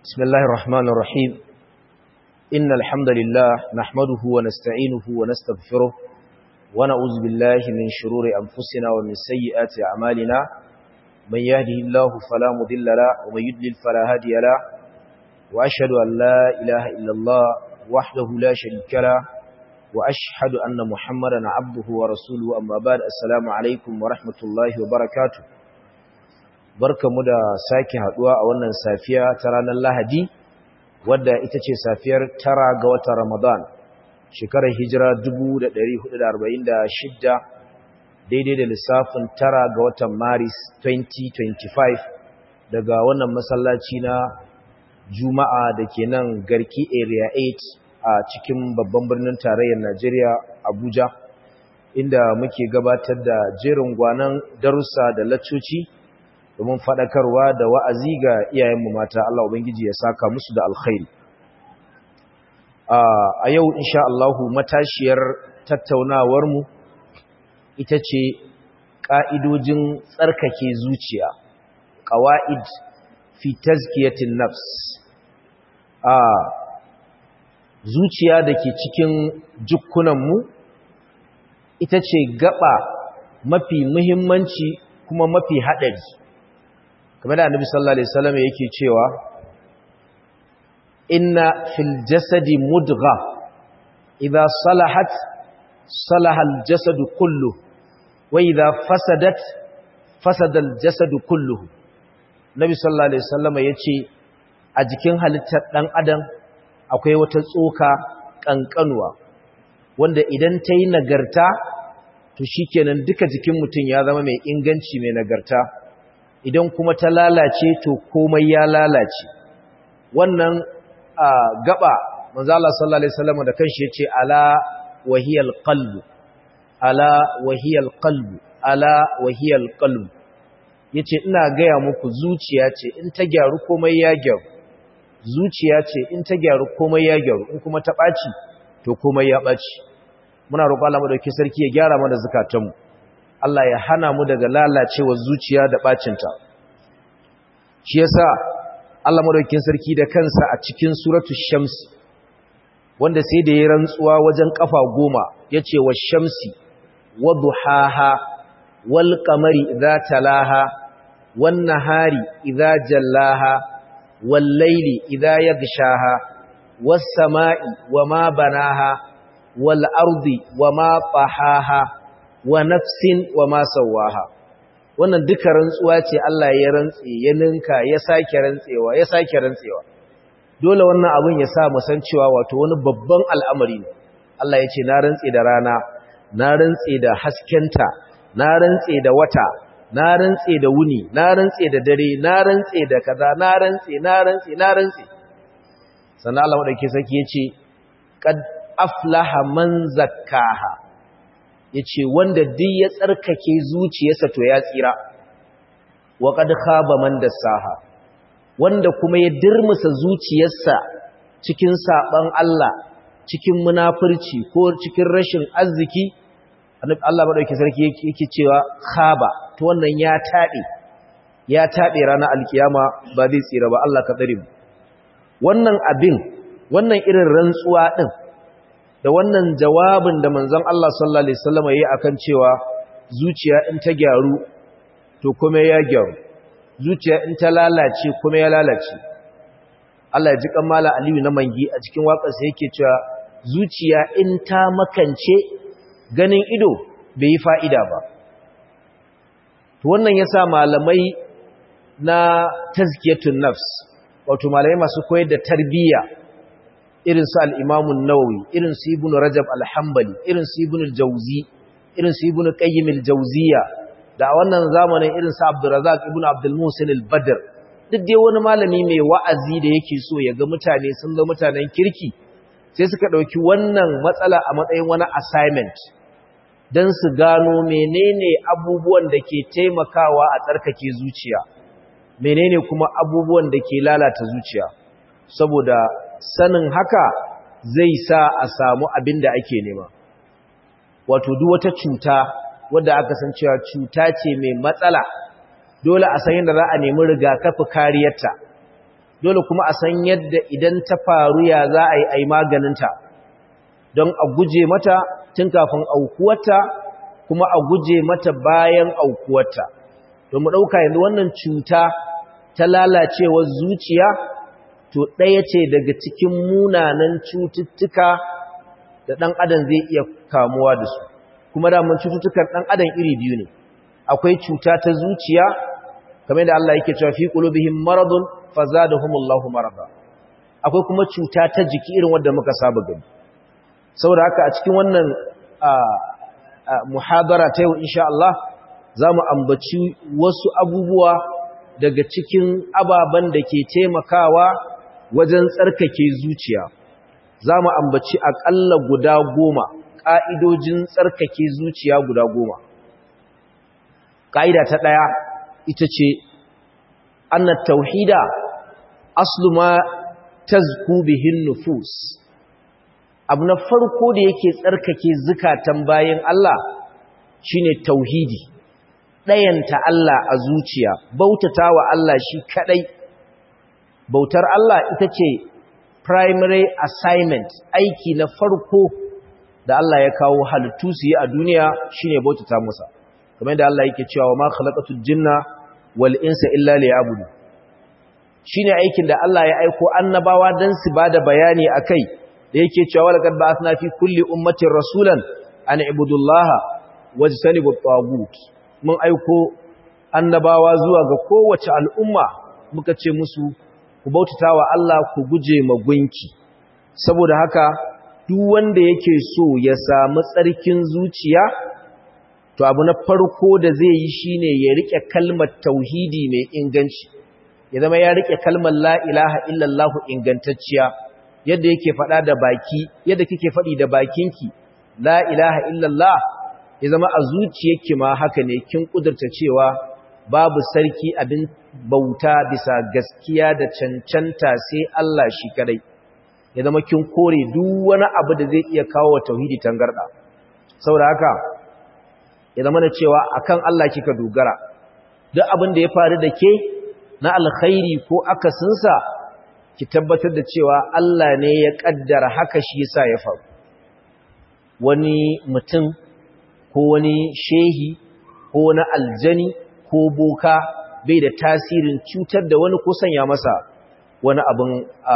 بسم الله الرحمن الرحيم إن الحمد لله نحمده ونستعينه ونستغفره ونعوذ بالله من شرور أنفسنا ومن سيئات أعمالنا من يهده الله فلا مضل له ومن يضلل فلا هادي له وأشهد أن لا إله إلا الله وحده لا شريك له وأشهد أن محمدا عبده ورسوله أما بعد السلام عليكم ورحمة الله وبركاته barkamu da sake haduwa a wannan safiya ta ranar Lahadi wadda ita ce safiyar tara ga watan Ramadan shekarar hijira 1446 daidai da lissafin tara ga watan Maris 2025 daga wannan masallaci na Juma'a da ke nan Garki Area 8 a cikin babban birnin tarayyar Najeriya Abuja inda muke gabatar da jerin gwanan darussa da laccoci domin faɗakarwa da wa'azi ga iyayenmu mata Allah Ubangiji ya saka musu da alkhairi. A yau, insha Allahu, matashiyar tattaunawarmu ita ce ƙa'idojin tsarkake zuciya, ƙawa'id fi tazkiyatin nafs. A zuciya da ke cikin jikunanmu ita ce gaba mafi muhimmanci kuma mafi haɗari. kamar da annabi sallallahu alaihi wasallam yake cewa inna fil jasadi mudgha idha salahat salaha al jasad kullu wa idha fasadat fasada al jasad kulluhu nabi sallallahu alaihi wasallam yace a jikin halittar dan adam akwai wata tsoka kankanuwa wanda idan ta yi nagarta to shikenan duka jikin mutum ya zama mai inganci mai nagarta idan kuma ta lalace to komai ya lalace wannan gaba manzo Allah sallallahu alaihi wasallam da kanshi yace ala wahiyal qalb ala wahiyal qalb ala wahiyal qalb yace ina gaya muku zuciya ce in ta gyaru komai ya gyaru zuciya ce in ta gyaru komai ya gyaru in kuma ta baci to komai ya baci muna roƙon Allah madaukakin sarki ya gyara mana zakatanmu Allah ya hana mu daga lalacewar zuciya da bacinta shi yasa Allah madaukakin sarki da kansa a cikin suratul shams wanda sai da ya rantsuwa wajen kafa goma yace wa shamsi wa duhaha wal qamari idza talaha wan nahari idza jallaha wal layli idza yaghshaha was samai wama banaha wal ardi wama tahaha wa nafsin wa ma sawaha wannan duka rantsuwa ce Allah ya rantse ya ninka ya sake rantsewa ya sake rantsewa dole wannan abin ya sa mu san cewa wato wani babban al'amari ne Allah ya ce na rantse da rana na rantse da haskenta na rantse da wata na rantse da wuni na rantse da dare na rantse da kaza na rantse na rantse na rantse sannan Allah madauke saki ya ce qad aflaha man zakkaha ya ce wanda duk ya tsarkake zuciyarsa to ya tsira wa kad khaba man dassaha wanda kuma ya dirmusa zuciyarsa cikin saban Allah cikin munafurci ko cikin rashin arziki Allah madauki sarki yake cewa khaba to wannan ya tabe ya tabe ranar alkiyama ba zai tsira ba Allah ka tsare mu wannan abin wannan irin rantsuwa din da wannan jawabin da manzon Allah sallallahu alaihi wasallam yayi akan cewa zuciya in ta gyaru to kuma ya gyaru zuciya in ta lalace kuma ya lalace Allah ya ji kamala Aliyu na mangi a cikin waƙarsa yake cewa zuciya in ta makance ganin ido bai yi fa'ida ba to wannan yasa malamai na tazkiyatun nafs wato malamai masu koyar da tarbiyya irin su al'imamun nawawi irin su ibn rajab alhambali irin su ibn jauzi irin su ibn qayyim aljawziya da wannan zamanin irin su abdurrazzaq ibn abdul musin al-badr duk dai wani malami mai wa'azi da yake so ya ga mutane sun ga mutanen kirki sai suka dauki wannan matsala a matsayin wani assignment dan su gano menene abubuwan da ke taimakawa a tsarkake zuciya menene kuma abubuwan da ke lalata zuciya saboda sanin haka zai sa a samu abin da ake nema wato duk wata cuta wadda aka san cewa cuta ce mai matsala dole a san yadda za a nemi rigakafi kariyarta dole kuma a san yadda idan ta faru ya za a yi a yi maganinta don a guje mata tun kafin aukuwarta kuma a guje mata bayan aukuwarta to mu ɗauka yanzu wannan cuta ta lalacewar zuciya to ɗaya ce daga cikin munanan cututtuka da ɗan adam zai iya kamuwa da su kuma daman cututtukan ɗan adam iri biyu ne akwai cuta ta zuciya kamar da Allah yake cewa fi qulubihim maradun fazadahumullahu marada akwai kuma cuta ta jiki irin wanda muka saba gani saboda haka a cikin wannan muhadara ta yau insha Allah zamu ambaci wasu abubuwa daga cikin ababen da ke taimakawa wajen tsarkake zuciya zamu ambaci akalla guda goma ƙa'idojin tsarkake zuciya guda goma ƙa'ida ta ɗaya ita ce annat tauhida aslu ma tazku bihin nufus abu na farko da yake tsarkake zukatan bayan Allah shine tauhidi ɗayanta Allah a zuciya bautata wa Allah shi kaɗai bautar Allah ita ce primary assignment aiki na farko da Allah ya kawo halittu su yi a duniya shine bautata masa kamar da Allah yake cewa ma khalaqatul jinna wal insa illa liya'budu shine aikin da Allah ya aiko annabawa dan su bada bayani akai da yake cewa walaqad ba'athna fi kulli ummatin rasulan an ibudullaha wajtanibut tagut mun aiko annabawa zuwa ga kowace al'umma muka ce musu ku bautatawa Allah ku guje magunki saboda haka duk wanda yake so ya samu tsarkin zuciya to abu na farko da zai yi shine ya rike kalmar tauhidi mai inganci ya zama ya rike kalmar la ilaha illallah ingantacciya yadda yake faɗa da baki yadda kike faɗi da bakinki la ilaha illallah ya zama a zuciyarki ma haka ne kin kudurta cewa babu sarki abin bauta bisa gaskiya da cancanta sai Allah shi kadai ya zama kin kore duk wani abu da zai iya kawo wa tauhidi tangarda saboda haka ya zama da cewa akan Allah kika dogara duk abin da ya faru da ke na alkhairi ko akasinsa ki tabbatar da cewa Allah ne ya kaddara haka shi yasa ya faru wani mutum ko wani shehi ko wani aljani ko boka bai da tasirin cutar da wani ko sanya masa wani abin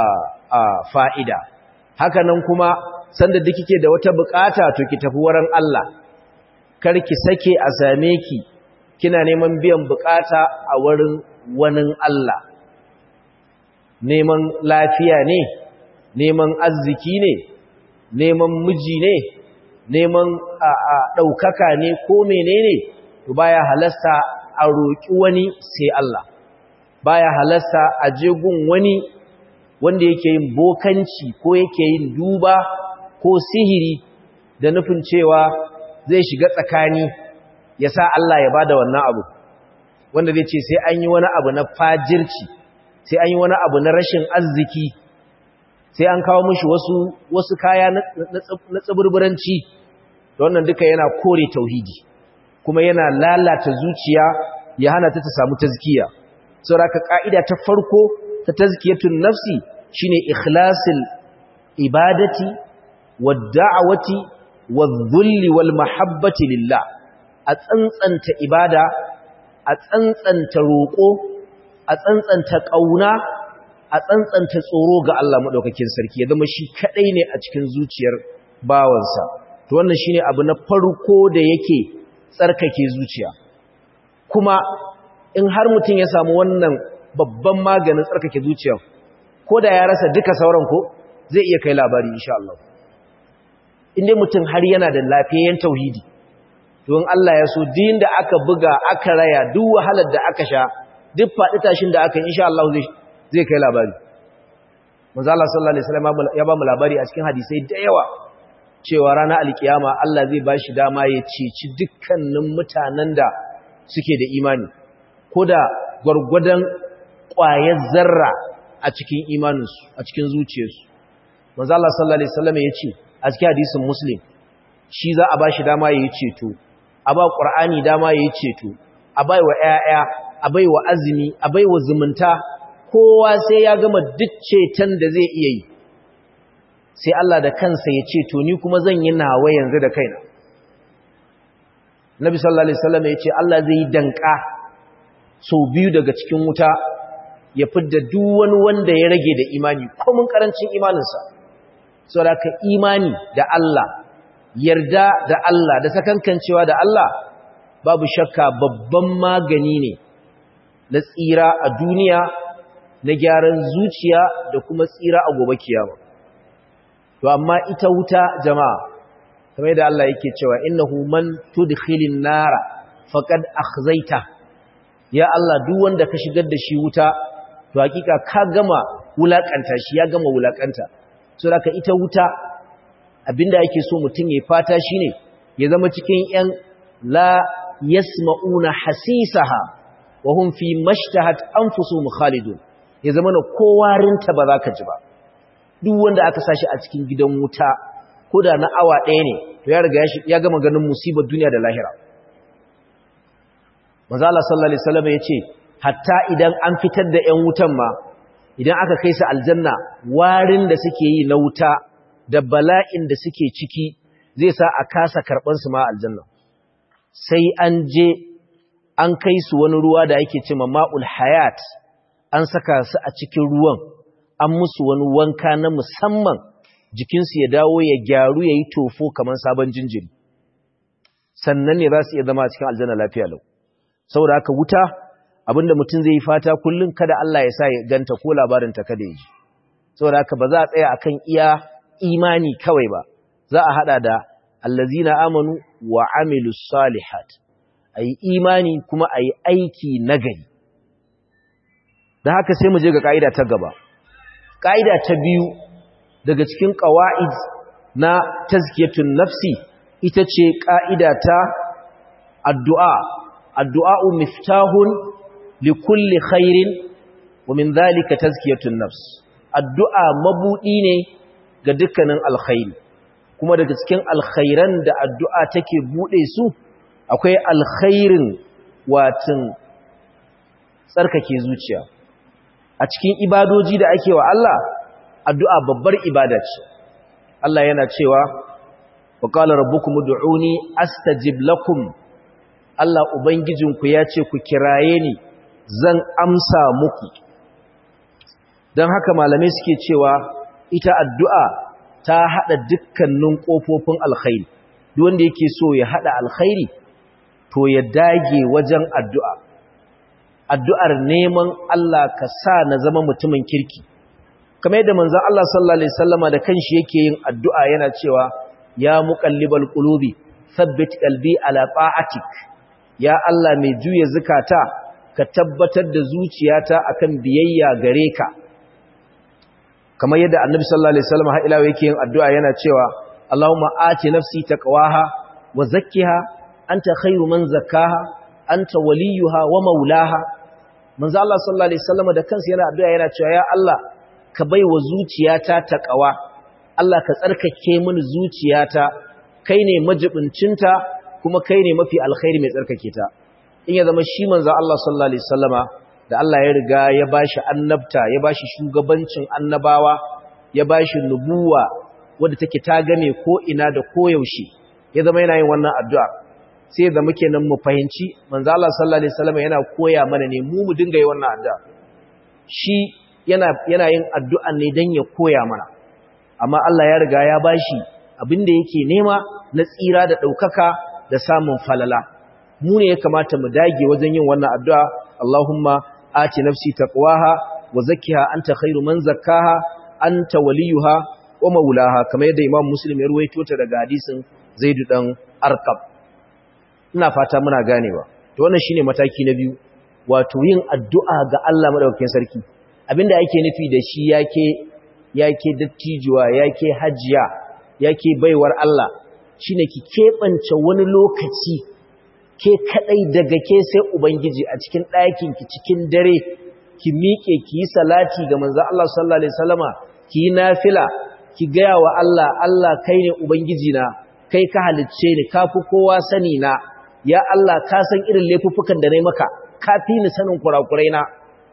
fa'ida hakanan kuma sanda da kike da wata bukata to ki tafi wurin Allah kar ki sake a same ki kina neman biyan bukata a wurin wani Allah neman lafiya ne neman arziki ne neman miji ne neman ɗaukaka ne ko menene to baya halasta a roƙi wani sai Allah baya halasta a jegun wani wanda yake yin bokanci ko yake yin duba ko sihiri da nufin cewa zai shiga tsakani ya sa Allah ya bada wannan abu wanda zai ce sai an yi wani abu na fajirci sai an yi wani abu na rashin arziki sai an kawo mushi wasu wasu kaya na tsiburburanci da wannan duka yana kore tauhidi kuma yana lalata zuciya ya hana ta ta samu tazkiya saboda ka'ida ta farko ta tazkiyatun nafsi shine ikhlasil ibadati wad da'wati wadh-dhulli wal mahabbati lillah a tsantsanta ibada a tsantsanta roƙo a tsantsanta ƙauna a tsantsanta tsoro ga Allah madaukakin sarki ya zama shi kadai ne a cikin zuciyar bawansa to wannan shine abu na farko da yake tsarkake zuciya kuma in har mutum ya samu wannan babban maganin tsarkake zuciya ko da ya rasa duka sauran ko zai iya kai labari insha Allah inda mutum har yana da lafiyayyen tauhidi don Allah ya so din da aka buga aka raya duk wahalar da aka sha duk faɗi tashin da aka insha Allah zai kai labari manzo Allah sallallahu alaihi wasallam ya ba mu labari a cikin hadisai da yawa cewa ranar alkiyama Allah zai bashi dama ya ceci dukkanin mutanen da suke da imani ko da gwargwadon ƙwayar zarra a cikin imaninsu a cikin zuciyarsu manzo Allah sallallahu alaihi wasallam ya ce a cikin hadisin muslim shi za a bashi dama ya yi ceto a ba qur'ani dama ya yi ceto a bai wa ƴaƴa a bai wa azumi a bai wa zumunta kowa sai ya gama duk ceton da zai iya yi sai Allah da kansa ya ce to ni kuma zan yi nawa yanzu da kaina Nabi sallallahu alaihi wasallam ya ce Allah zai yi danka sau biyu daga cikin wuta ya fidda duk wani wanda ya rage da imani komin karancin imaninsa saboda ka imani da Allah yarda da Allah da sakankancewa da Allah babu shakka babban magani ne na tsira a duniya na gyaran zuciya da kuma tsira a gobe kiyama to amma ita wuta jama'a kamar da Allah yake cewa innahu man tudkhilin nara faqad akhzaita ya Allah duk wanda ka shigar da shi wuta to hakika ka gama wulakanta shi ya gama wulakanta so haka ita wuta abinda yake so mutum ya fata shine ya zama cikin yan la yasma'una hasisaha wa hum fi mashtahat anfusuhum khalidun ya zama na kowarinta ba za ka ji ba duk wanda aka sashi a cikin gidan wuta ko da na awa ɗaya ne to ya riga ya gama ganin musibar duniya da lahira manzo Allah sallallahu alaihi wasallam yace hatta idan an fitar da ƴan wutan ma idan aka kai su aljanna warin da suke yi na wuta da bala'in da suke ciki zai sa a kasa karban su ma aljanna sai an je an kai su wani ruwa da ake cewa ma'ul hayat an saka su a cikin ruwan an musu wani wanka na musamman jikinsu ya dawo ya gyaru ya yi tofo kamar sabon jinjiri sannan ne za su iya zama a cikin aljanna lafiya lau saboda haka wuta abinda mutum zai yi fata kullum kada Allah ya sa ya ganta ko labarinta kada ya ji saboda haka ba za a tsaya akan iya imani kawai ba za a hada da allazina amanu wa amilus salihat ayi imani kuma ayi aiki nagari da haka sai mu je ga ka'ida ta gaba ka'ida ta biyu daga cikin qawaid na tazkiyatun nafsi ita ce ka'ida ta addu'a addu'a miftahun likulli khairin wa min dhalika tazkiyatun nafs addu'a mabudi ne ga dukkanin alkhairi kuma daga cikin alkhairan da addu'a take bude su akwai alkhairin watin tsarkake zuciya a cikin ibadoji da ake wa Allah addu'a babbar ibada ce Allah yana cewa wa qala rabbukum ud'uni astajib lakum Allah ubangijinku ya ce ku kiraye ni zan amsa muku don haka malamai suke cewa ita addu'a ta hada dukkanin kofofin alkhairi duk wanda yake so ya hada alkhairi to ya dage wajen addu'a addu'ar neman Allah ka sa na zama mutumin kirki kamar yadda manzon Allah sallallahu alaihi wasallama da kanshi yake yin addu'a yana cewa ya muqallibal qulubi thabbit qalbi ala ta'atik ya Allah mai juya zukata ka tabbatar da zuciyata akan biyayya gare ka kamar yadda annabi sallallahu alaihi wasallam har ila yake yin addu'a yana cewa Allahumma ati nafsi taqwaha wa zakkiha anta khairu man zakkaha anta waliyuha wa maulaha manzo Allah sallallahu alaihi wasallam da kansa yana addu'a yana cewa ya Allah ka baiwa zuciyata taqwa Allah ka tsarkake mini zuciyata kai ne majibincinta kuma kai ne mafi alkhairi mai tsarkake ta in ya zama shi manzo Allah sallallahu alaihi wasallama da Allah ya riga ya bashi annabta ya bashi shugabancin annabawa ya bashi nubuwa wadda take ta game ko ina da koyaushe ya zama yana yin wannan addu'a sai da muke nan mu fahimci manzo Allah sallallahu alaihi wasallama yana koya mana ne mu mu dinga yi wannan addu'a shi yana yana yin addu'a ne dan ya koya mana amma Allah ya riga ya bashi abin da yake nema na tsira da ɗaukaka da samun falala mu ne ya kamata mu dage wajen yin wannan addu'a Allahumma ati nafsi taqwaha wa zakkiha anta khairu man zakkaha anta waliyuha wa maulaha kamar yadda Imam Muslim ya ruwaito ta daga hadisin Zaid dan Arqam ina fata muna ganewa to wannan shine mataki na biyu wato yin addu'a ga Allah madaukakin sarki abinda ake nufi da shi yake yake dattijuwa yake hajiya yake baiwar Allah shine ki keɓance wani lokaci ke kadai daga ke sai ubangiji a cikin ɗakin ki cikin dare ki miƙe ki yi salati ga manzo Allah sallallahu alaihi wasallama ki yi nafila ki gaya wa Allah Allah kai ne ubangiji na kai ka halicce ni kafi kowa sani na ya Allah ka san irin laifuffukan da nayi maka ka fi ni sanin kurakurai na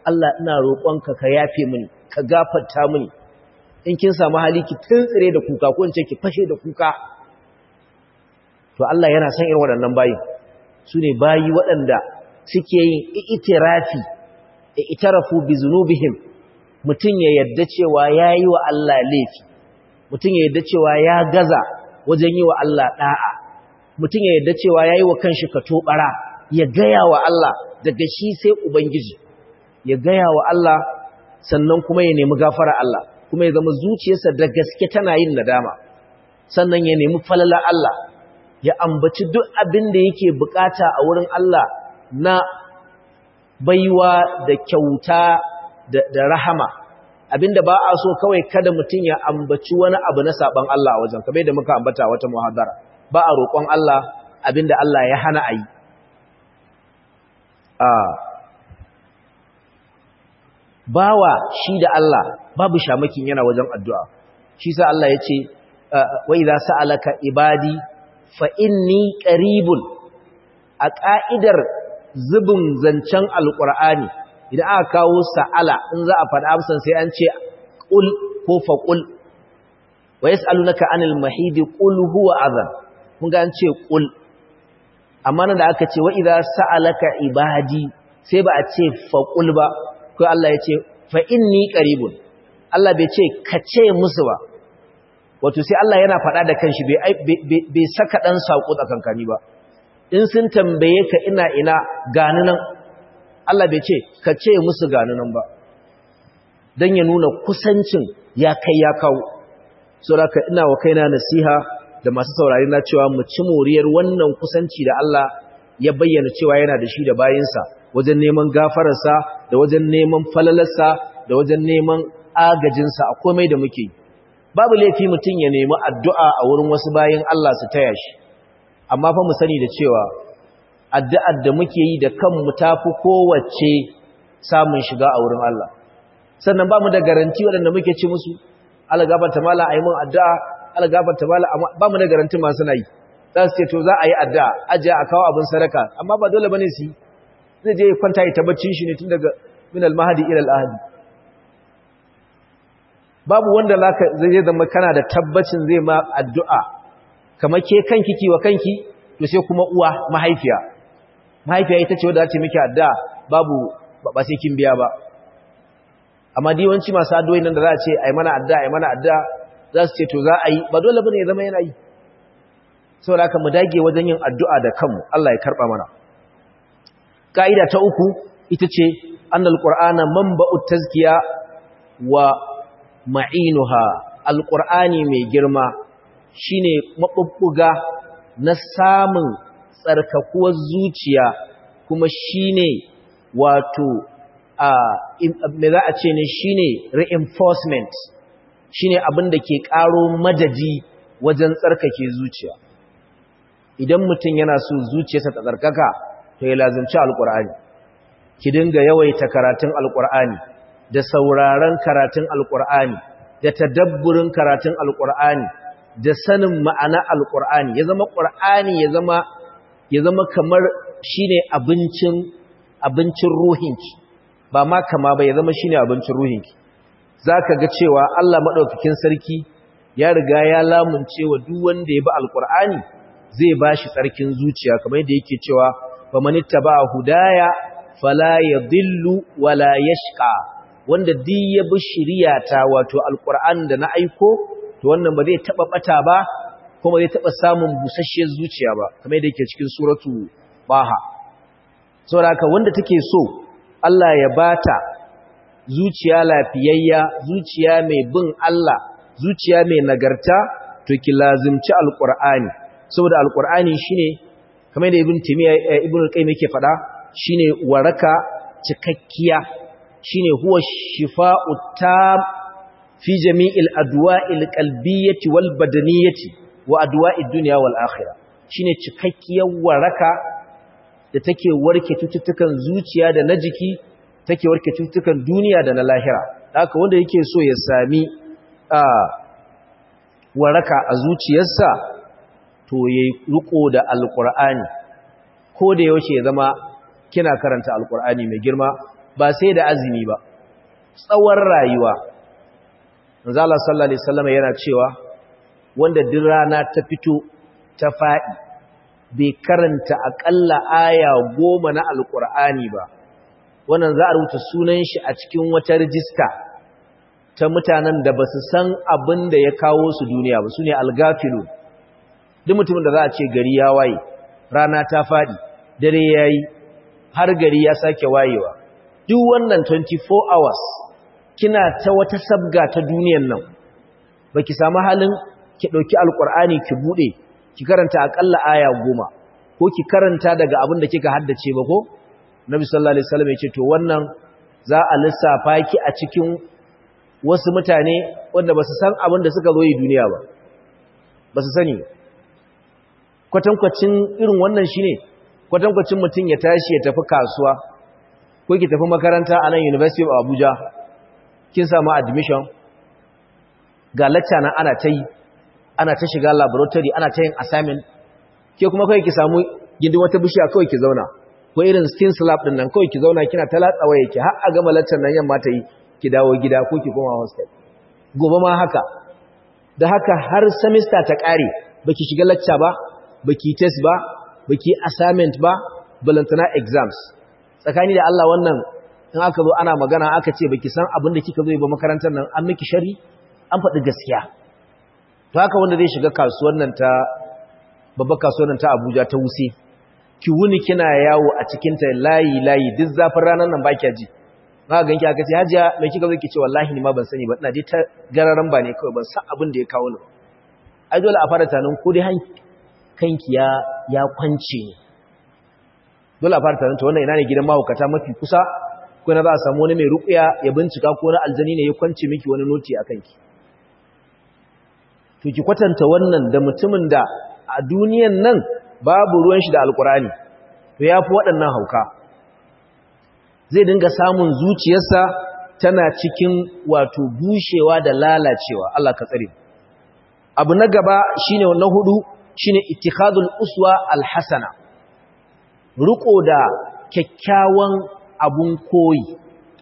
Allah ina roƙonka ka yafe mini ka gafarta mini in kin samu hali ki tuntsire da kuka ko in ce ki fashe da kuka to Allah yana son irin waɗannan bayi su ne bayi waɗanda suke yin itirafi itarafu bi zunubihim mutum ya yadda cewa ya yi wa Allah laifi mutum ya yadda cewa ya gaza wajen yi wa Allah ɗa'a mutum ya yadda cewa ya yi wa kanshi ka tobara ya gaya wa Allah daga shi sai Ubangiji ya gaya wa Allah sannan kuma ya nemi gafara Allah kuma ya zama zuciyarsa da gaske tana yin nadama sannan ya nemi falala Allah ya ambaci duk abin da yake bukata a wurin Allah na baiwa da kyauta da rahama abinda ba a so kawai kada mutum ya ambaci wani abu na saban Allah a wajen kamar da muka ambata wata muhadara ba a roƙon Allah abinda Allah ya hana a yi bawa shi da Allah babu shamakin yana wajen addu'a shi sa Allah ya ce wa idza sa'alaka ibadi fa inni qaribun a ka'idar zubin zancen alqur'ani idan aka kawo sa'ala in za a faɗa amsan sai an ce qul ko fa qul wa yas'alunaka anil mahidi qul huwa adhan kun ga an ce qul amma nan da aka ce wa idza sa'alaka ibadi sai ba a ce fa qul ba ko Allah ya ce fa inni qaribun Allah bai ce ka ce musu ba wato sai Allah yana faɗa da kanshi bai saka ɗan saƙo tsakankani ba in sun tambaye ka ina ina gani nan Allah bai ce ka ce musu gani nan ba don ya nuna kusancin ya kai ya kawo saboda ina wa kaina nasiha da masu saurari na cewa mu ci moriyar wannan kusanci da Allah ya bayyana cewa yana da shi da bayinsa wajen neman gafararsa da wajen neman falalarsa da wajen neman agajinsa a komai da muke babu laifi mutum ya nemi addu'a a wurin wasu bayin Allah su taya shi amma fa mu sani da cewa addu'ar da muke yi da kanmu tafi kowace samun shiga a wurin Allah sannan ba mu da garanti waɗanda muke ci musu algafarta mala a yi mun addu'a algafarta mala ba mu da garanti masu na yi za su ce to za a yi addu'a ajiye a kawo abin sadaka amma ba dole ba ne su yi zai je kwanta ya tabbacin shi ne tun daga min almahadi ila al'ahadi babu wanda zai zama kana da tabbacin zai ma addu'a kamar ke kanki kiwa kanki to sai kuma uwa mahaifiya mahaifiya ita ce wadda ta miki addu'a babu ba sai kin biya ba amma diwanci masu addu'o'i nan da za a ce ai mana addu'a ai mana addu'a za su ce to za a yi ba dole bane ya zama yana yi saboda haka mu dage wajen yin addu'a da kanmu Allah ya karba mana ka'ida ta uku ita ce annal qur'ana manba'ut tazkiya wa ma'inuha alqur'ani mai girma shine mabubbuga na samun tsarkakuwar zuciya kuma shine wato a me za a ce ne shine reinforcement shine abin da ke karo madadi wajen tsarkake zuciya idan mutum yana so zuciyarsa ta tsarkaka to ya lazimci alkur'ani ki dinga yawaita karatun alkur'ani da sauraron karatun alkur'ani da tadabburin karatun alkur'ani da sanin ma'ana alkur'ani ya zama qur'ani ya zama ya zama kamar shine abincin abincin ruhinki ba ma kama ba ya zama shine abincin ruhinki zaka ga cewa Allah madaukakin sarki ya riga ya lamunce wa duk wanda ya bi alkur'ani zai bashi tsarkin zuciya kamar yadda yake cewa faman ittaba hudaya fala yadhillu wala yashqa wanda duk ya bi shiriyata wato alquran da na aiko to wannan ba zai taba bata ba kuma zai taba samun busasshiyar zuciya ba kamar yadda yake cikin suratu baha saboda haka wanda take so Allah ya bata zuciya lafiyayya zuciya mai bin Allah zuciya mai nagarta to ki lazimci alqur'ani saboda alqur'ani shine kamar da ibn timiya ibn al-qayyim yake fada shine waraka cikakkiya shine huwa shifa'u tam fi jami'il adwa'il qalbiyyati wal badaniyyati wa adwa'id dunya wal akhirah shine cikakkiyar waraka da take warke cututtukan zuciya da na jiki take warke cututtukan duniya da na lahira haka wanda yake so ya sami waraka a zuciyarsa to yayi riko da alqur'ani ko da yaushe ya zama kina karanta alqur'ani mai girma ba sai da azumi ba tsawon rayuwa manzo Allah sallallahu alaihi wasallam yana cewa wanda duk rana ta fito ta fadi bai karanta akalla aya goma na alqur'ani ba wannan za a rubuta sunan shi a cikin wata rijista ta mutanen da basu san abin da ya kawo su duniya ba sune algafilu duk mutumin da za a ce gari ya waye rana ta fadi dare yayi har gari ya sake wayewa duk wannan 24 hours kina ta wata sabga ta duniyan nan baki samu halin ki dauki alqur'ani ki bude ki karanta akalla aya goma ko ki karanta daga abin da kika haddace ba ko nabi sallallahu alaihi wasallam yace to wannan za a lissafa ki a cikin wasu mutane wanda basu san abin da suka zo yi duniya ba basu sani kwatankwacin irin wannan shine kwatankwacin mutum ya tashi ya tafi kasuwa ko ki tafi makaranta a nan University of Abuja kin samu admission ga lecture na ana ta yi ana ta shiga laboratory ana ta yin assignment ke kuma kai ki samu gindin wata bishiya kawai ki zauna ko irin skin slab din nan kawai ki zauna kina ta latsa waye ki har a gama lecture nan yamma ta yi ki dawo gida ko ki koma hostel gobe ma haka da haka har semester ta kare baki shiga lecture ba baki test ba baki assignment ba balantana exams tsakani da Allah wannan in aka zo ana magana aka ce baki san abin da kika zo yi ba makarantar nan an miki shari an faɗi gaskiya to haka wanda zai shiga kasuwar nan ta babbar kasuwar nan ta Abuja ta Wuse ki wuni kina yawo a cikin ta layi layi duk zafin ranar nan baki ji ba ga ganki aka ce hajiya mai kika zo ki ce wallahi ni ma ban sani ba ina dai ta gararan ba ne kawai ban san abin da ya kawo ni ai dole a fara tanin ko dai kanki ya ya kwance ne dole a fara tanin to wannan ina ne gidan mahaukata mafi kusa ko na za a samu wani mai ruƙuya ya bincika ko na aljani ne ya kwance miki wani noti a kanki to ki kwatanta wannan da mutumin da a duniyan nan babu ruwan shi da alkurani to ya fi waɗannan hauka zai dinga samun zuciyarsa tana cikin wato bushewa da lalacewa Allah ka tsare abu na gaba shine na hudu shine ittikhadul uswa alhasana ruko da kyakkyawan abun koyi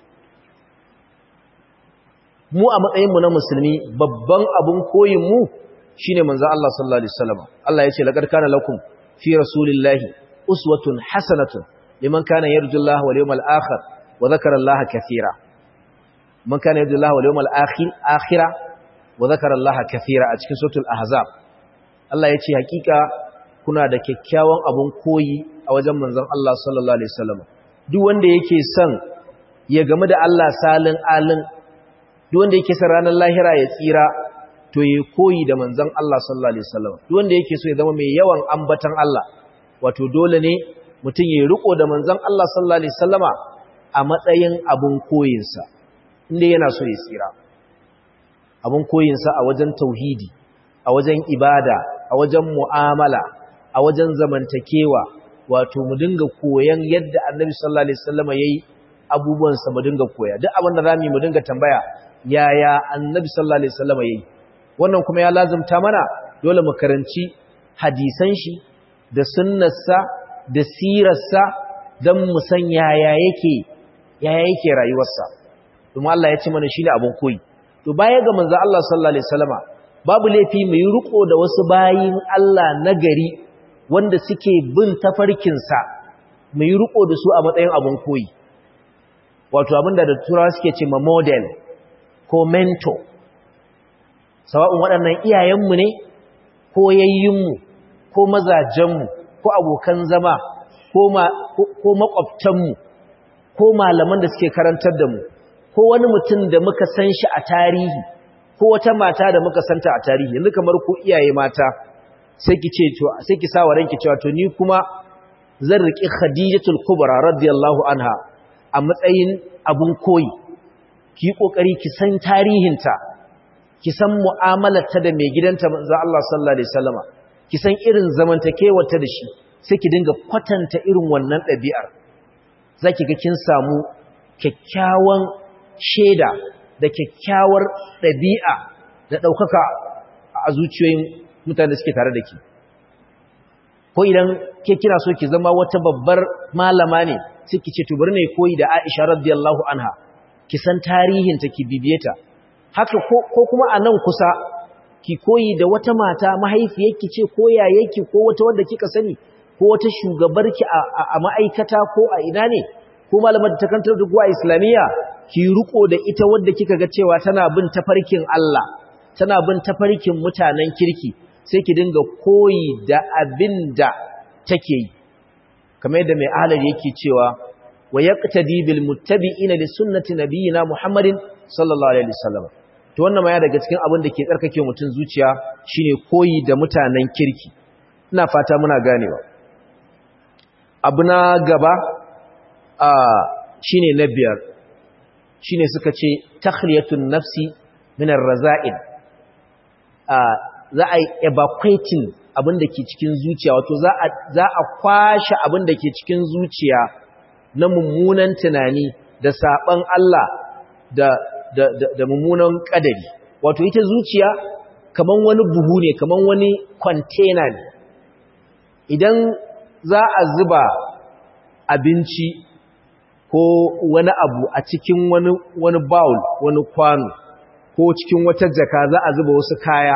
mu a matsayinmu na musulmi babban abun koyinmu shi ne manzan Allah sallallahu Alaihi wasallam Allah ya ce laƙar kana lakum fi rasulillahi uswatun hasanatun liman kana yarju Allah wal yawmal akhir wa dhakara Allah kathira man kana yarju Allah wal yawmal akhir akhira wa dhakara Allah kathira a cikin suratul ahzab Allah ya ce hakika kuna da kyakkyawan abun koyi a wajen manzan Allah sallallahu Alaihi wasallam duk wanda yake son ya gamu da Allah salin alin duk wanda yake son ranar lahira ya tsira to ya koyi da manzon Allah sallallahu alaihi wasallam duk wanda yake so ya zama mai yawan ambatan Allah wato dole ne mutum ya riko da manzon Allah sallallahu alaihi wasallama a matsayin abun koyinsa inda yana so ya tsira abun koyinsa a wajen tauhidi a wajen ibada a wajen mu'amala a wajen zamantakewa wato mu dinga koyan yadda annabi sallallahu alaihi wasallama yayi abubuwansa mu dinga koya duk abin da zamu yi mu dinga tambaya yaya annabi sallallahu alaihi wasallam yayi wannan kuma ya lazumta mana dole mu karanci hadisan shi da sunnarsa da sirarsa dan mu san yaya yake yaya yake rayuwarsa kuma Allah ya ce mana shine abun koyi to baya ga manzo Allah sallallahu alaihi wasallama babu laifi mu yi riko da wasu bayin Allah nagari wanda suke bin tafarkin sa mu yi riko da su a matsayin abun koyi wato abinda da turawa suke ce ma model ko mentor sawa'un waɗannan iyayenmu ne ko yayyinmu ko mazajenmu ko abokan zama ko makwabtanmu ko malaman da suke karantar da mu ko wani mutum da muka san shi a tarihi ko wata mata da muka santa a tarihi yanzu kamar ko iyaye mata sai ki ce to sai ki sawa ranki cewa to ni kuma zan riki Khadijatul Kubra radiyallahu anha a matsayin abun koyi ki yi ƙoƙari ki san tarihinta ki san mu'amalarta da mai gidanta manzo Allah sallallahu alaihi wasallama ki san irin zamantakewarta da shi sai ki dinga kwatanta irin wannan ɗabi'ar zaki ga kin samu kyakkyawan sheda da kyakkyawar ɗabi'a da ɗaukaka a zuciyoyin mutane da suke tare da ki ko idan ke kina so ki zama wata babbar malama ne sai ki ce to bari ne koyi da Aisha radiyallahu anha ki san tarihin ta ki bibiye ta haka ko kuma a nan kusa ki koyi da wata mata mahaifiyarki ce ko yayarki ko wata wanda kika sani ko wata shugabarki a ma'aikata ko a ina ne ko malamar ta kantar da a islamiyya ki riko da ita wadda kika ga cewa tana bin tafarkin Allah tana bin tafarkin mutanen kirki sai ki dinga koyi da abin da take yi kamar yadda mai ahalar yake cewa wa yaqtadi bil muttabi'ina li sunnati nabiyina Muhammadin sallallahu alaihi wasallam to wannan ma ya daga cikin abin da ke tsarkake mutun zuciya shine koyi da mutanen kirki ina fata muna ganewa abu na gaba a shine na biyar shine suka ce takhliyatun nafsi min ar-raza'il a za a evacuating abin da ke cikin zuciya wato za a kwashe abin da ke cikin zuciya na mummunan tunani da saban Allah da, da, da, da mummunan kadari wato ita zuciya kaman wani buhu ne kaman wani container ne idan za a zuba abinci ko wani abu a cikin wani, wani bowl wani kwano ko cikin wata jaka za a zuba wasu kaya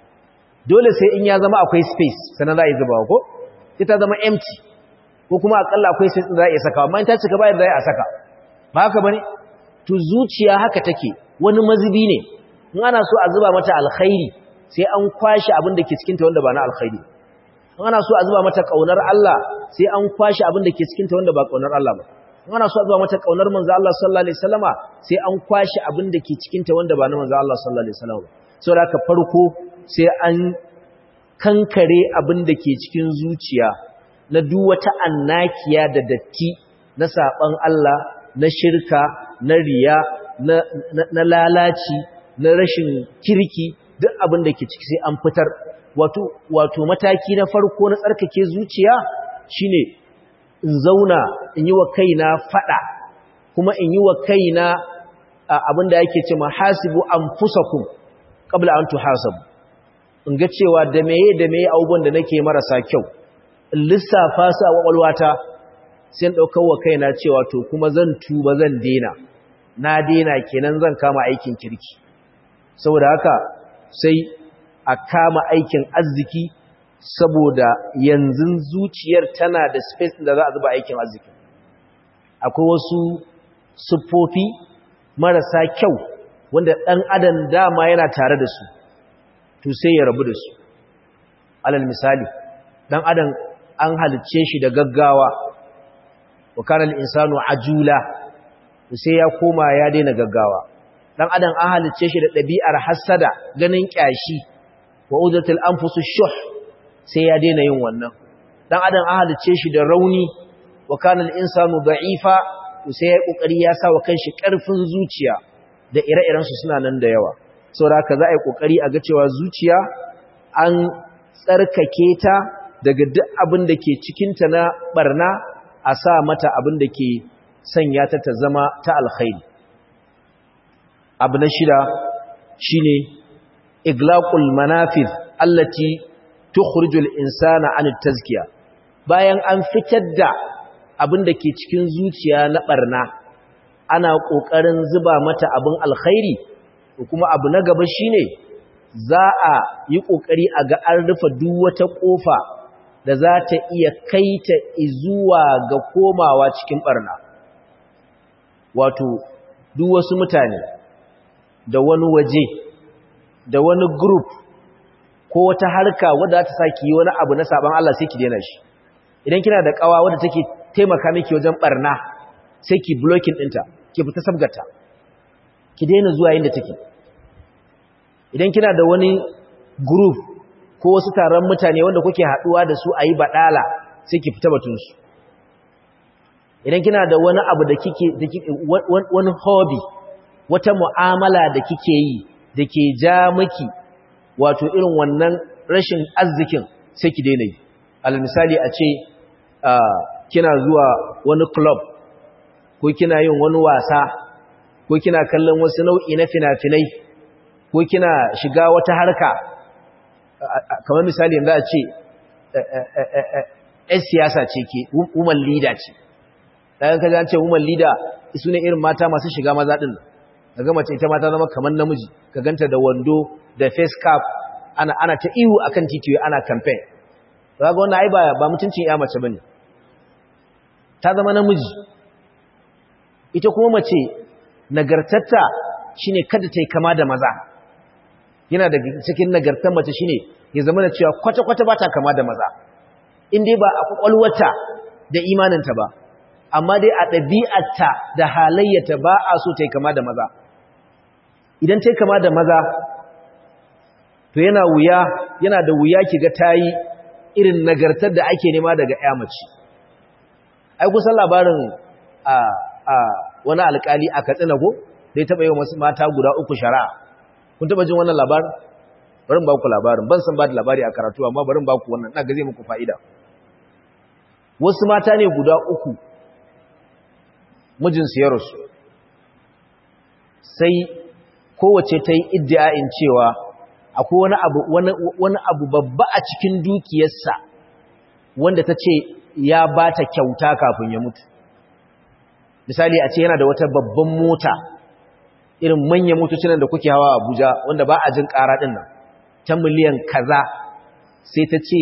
dole sai in ya zama akwai space sannan za a yi zubawa ko ita zama empty ko kuma akalla akwai space za a iya saka amma in ta cika bayan za a saka ba haka bane to zuciya haka take wani mazubi ne in ana so a zuba mata alkhairi sai an kwashi abin da ke cikin ta wanda ba na alkhairi in ana so a zuba mata kaunar Allah sai an kwashi abin da ke cikin ta wanda ba kaunar Allah ba in ana so a zuba mata kaunar manzo Allah sallallahu alaihi wasallama sai an kwashi abin da ke cikin ta wanda ba na manzo Allah sallallahu alaihi wasallama saboda haka farko sai an kankare abin da ke cikin zuciya na duk wata annakiya da datti na saban Allah na shirka na riya na, na, na lalaci na rashin kirki duk abin da ke ciki sai an fitar wato wato mataki na farko na tsarkake zuciya shine in zauna in yi wa kaina fada kuma in yi wa kaina abin da yake ce mahasibu anfusakum qabla an tuhasabu in ga cewa da meye da meye abubuwan da nake marasa kyau in lissafa su a kwakwalwata sai in ɗaukar wa kaina cewa to kuma zan tuba zan dena na dena kenan zan kama aikin kirki saboda haka sai a kama aikin arziki saboda yanzu zuciyar tana da space da za a zuba aikin arziki akwai wasu siffofi marasa kyau wanda ɗan adam dama yana tare da su to sai ya rabu da su alal misali dan adam an halicce shi da gaggawa wa kana al-insanu ajula to sai ya koma ya daina gaggawa dan adam an halicce shi da dabi'ar hasada ganin kyashi wa udatul anfusu shuh sai ya daina yin wannan dan adam an halicce shi da rauni wa kana al-insanu da'ifa to sai ya kokari ya sa wa kanshi karfin zuciya da ire-iren su suna nan da yawa saboda haka za a yi kokari a ga cewa zuciya an tsarkake ta daga duk abin da ke cikinta na barna a sa mata abin da ke sanya ta ta zama ta alkhairi abu na shida shine iglaqul manafid allati tukhrijul insana an tazkiya bayan an fitar da abin da ke cikin zuciya na barna ana kokarin zuba mata abin alkhairi kuma abu na gaba shine za a yi kokari a ga an rufe duk wata kofa da za ta iya kaita zuwa ga komawa cikin barna wato duk wasu mutane da wani waje da wani group ko wata harka wadda ta saki yi wani abu na saban Allah sai ki daina shi idan kina da kawa wadda take taimaka miki wajen barna sai ki blocking dinta ki fita sabgata ki daina zuwa inda take idan kina da wani group ko wasu taron mutane wanda kuke haduwa da su ayi badala sai ki fita batun su idan kina da wani abu da kike wani hobby wata mu'amala da kike yi da ke ja miki wato irin wannan rashin arzikin sai ki daina yi alal misali a ce kina zuwa wani club ko kina yin wani wasa ko kina kallon wasu nau'i na fina-finai ko kina shiga wata harka kamar misali yanzu a ce ‘yan siyasa ce ke woman leader ce daga kaji an ce woman leader su ne irin mata masu shiga maza din kaga mace ita mata zama kamar namiji ka ganta da wando da face cap ana ana ta ihu akan titi ana campaign kaga wannan ai ba ba mutuncin ya mace bane ta zama namiji ita kuma mace nagartatta shine kada ta yi kama da maza yana da cikin nagartar mace shine ya zama da cewa kwata-kwata ba ta kama da maza in dai ba a kwakwalwata da imaninta ba amma dai a ɗabi'arta da halayyata ba a so ta yi kama da maza idan ta yi kama da maza to yana wuya yana da wuya ki ga ta yi irin nagartar da ake nema daga ya mace ai kusan labarin a a wani alkali a katsina ko da ya taɓa yi wasu mata guda uku shari'a kun taɓa jin wannan labarin barin ba ku labarin ban san ba da labari a karatu amma barin ba ku wannan na gaze muku fa'ida wasu mata ne guda uku mijinsu ya rasu sai kowace ta yi iddia'in cewa akwai wani abu wani abu babba a cikin dukiyarsa wanda ta ce ya ba ta kyauta kafin ya mutu misali a ce yana da wata babban mota irin manyan motocin da kuke hawa Abuja wanda ba a jin ƙara ɗin nan ta miliyan kaza sai ta ce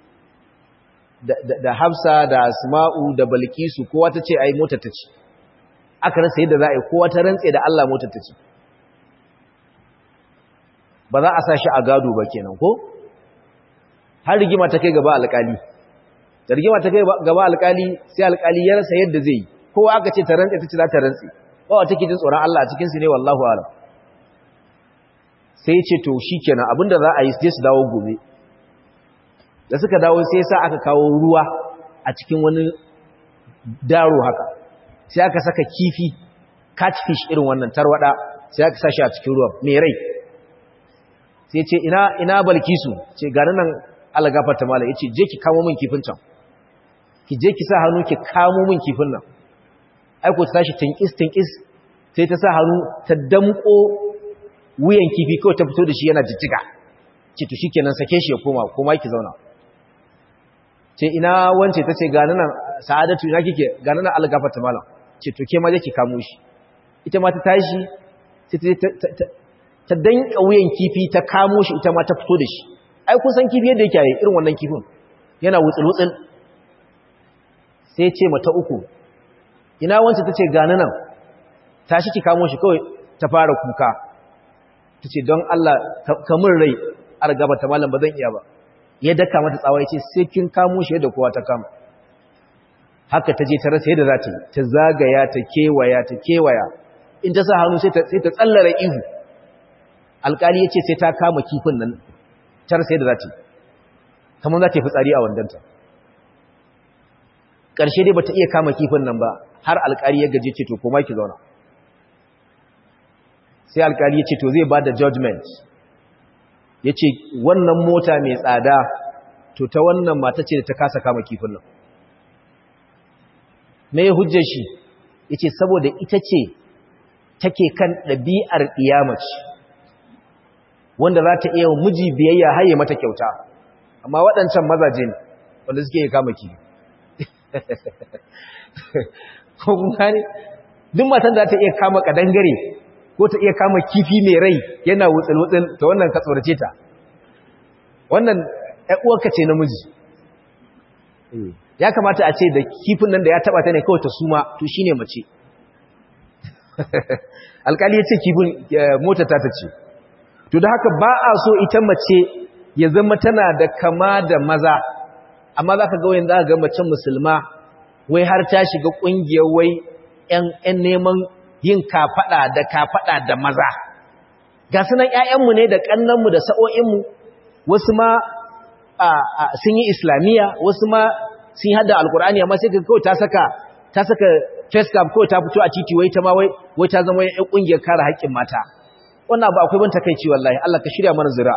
da Hafsa da Asma'u da Balkisu kowa ta ce ai motar ta ce aka rasa yadda za a yi kowa ta rantse da Allah motar ta ce ba za a sa shi a gado ba kenan ko har rigima ta kai gaba alƙali da rigima ta kai gaba alƙali sai alƙali ya rasa yadda zai yi kowa aka ce ta rantse ta ce za ta rantse ba wa take jin tsoron Allah a cikin su ne wallahu alam sai ya ce to shikenan abinda za a yi sai su dawo gobe da suka dawo sai sa aka kawo ruwa a cikin wani daro haka sai aka saka kifi catfish irin wannan tarwada sai aka sashi a cikin ruwa mai rai sai ce ina ina balkisu ce gani nan algafar ta mala yace je ki kamo min kifin can ki je ki sa hannu ki kamo min kifin nan ai ko ta tashi tinkis tinkis sai ta sa hannu ta damko wuyan kifi kawai ta fito da shi yana jijjiga ce to shikenan sake shi ya koma koma ki zauna ce ina wance ta ce gani nan sa'adatu ina kike gani nan algafar ta mala ce to ke ma je ki kamo shi ita ma ta tashi sai ta ta danka wuyan kifi ta kamo shi ita ma ta fito da shi ai kun san kifi yadda yake yi irin wannan kifin yana wutsul-wutsul sai ce mata uku ina wancan ta ce gani nan tashi ki kamo shi kawai ta fara kuka ta ce don Allah kamun rai a gaba ta malam ba zan iya ba ya daka mata tsawa ya ce sai kin kamo shi yadda kowa ta kama haka ta je ta rasa yadda za ta yi ta zagaya ta kewaya ta kewaya in ta sa hannu sai ta tsallara ihu alkali ya ce sai ta kama kifin nan tar sai da za ta yi kamar za ta yi fitsari a wandanta ƙarshe dai ba ta iya kama kifin nan ba har alkali ya gaje ce to koma ki zauna sai alkali ya ce to zai ba da judgment ya ce wannan mota mai tsada to ta wannan mata ce da ta kasa kama kifin nan me hujjar shi ya ce saboda ita ce take kan ɗabi'ar ɗiyamaci wanda za ta iya miji biyayya haye mata kyauta amma waɗancan mazaje ne wanda suke kama ki ko kuma ne duk matan da ta iya kama kadangare ko ta iya kama kifi mai rai yana wutsul-wutsul ta wannan ka tsorace ta wannan uwarka ce namiji ya kamata a ce da kifin nan da ya taba ta ne kawai ta suma to shine mace alkali ya ce kifin motar ta ta ce to da haka ba a so ita mace ya zama tana da kama da maza amma za ka ga wayan za ka ga macen musulma wai har ta shiga ƙungiyar wai ‘yan neman yin kafaɗa da kafaɗa da maza ga sunan ‘ya'yanmu ne da ƙannanmu da sa'o'inmu wasu ma sun yi islamiyya wasu ma sun yi hada alkur'ani amma sai ka kawai ta saka ta saka face cap kawai ta fito a titi wai ta ma wai ta zama ‘yan ƙungiyar kare haƙƙin mata wannan abu akwai ban takeici wallahi Allah ka shirya mana zira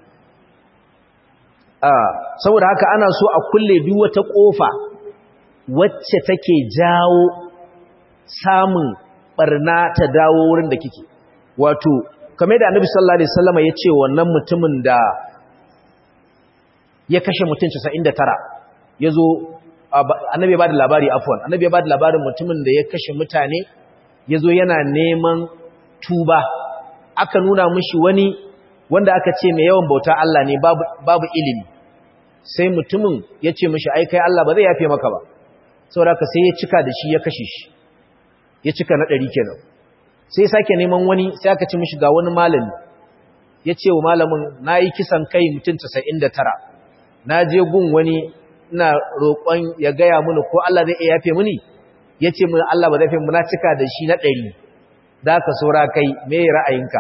saboda haka ana so a kulle duk wata kofa wacce take jawo samun barna ta dawo wurin da kike wato kamar da Annabi sallallahu alaihi wasallam ya ce wannan mutumin da ya kashe mutum 99 yazo annabi ya bada labari afwan annabi ya bada labarin mutumin da ya kashe mutane yazo yana neman tuba aka nuna mishi wani wanda aka ce mai yawan bauta Allah ne babu babu ilimi sai mutumin ya ce mishi ai kai Allah ba zai yafe maka ba saboda ka sai ya cika da shi ya kashe shi ya cika na ɗari kenan sai sake neman wani sai aka ci mishi ga wani malami ya ce wa malamin na yi kisan kai mutum casa'in da tara na je gun wani ina roƙon ya gaya mini ko Allah zai iya yafe mini ya ce mini Allah ba zai yafe na cika da shi na ɗari da ka saura kai me ra'ayinka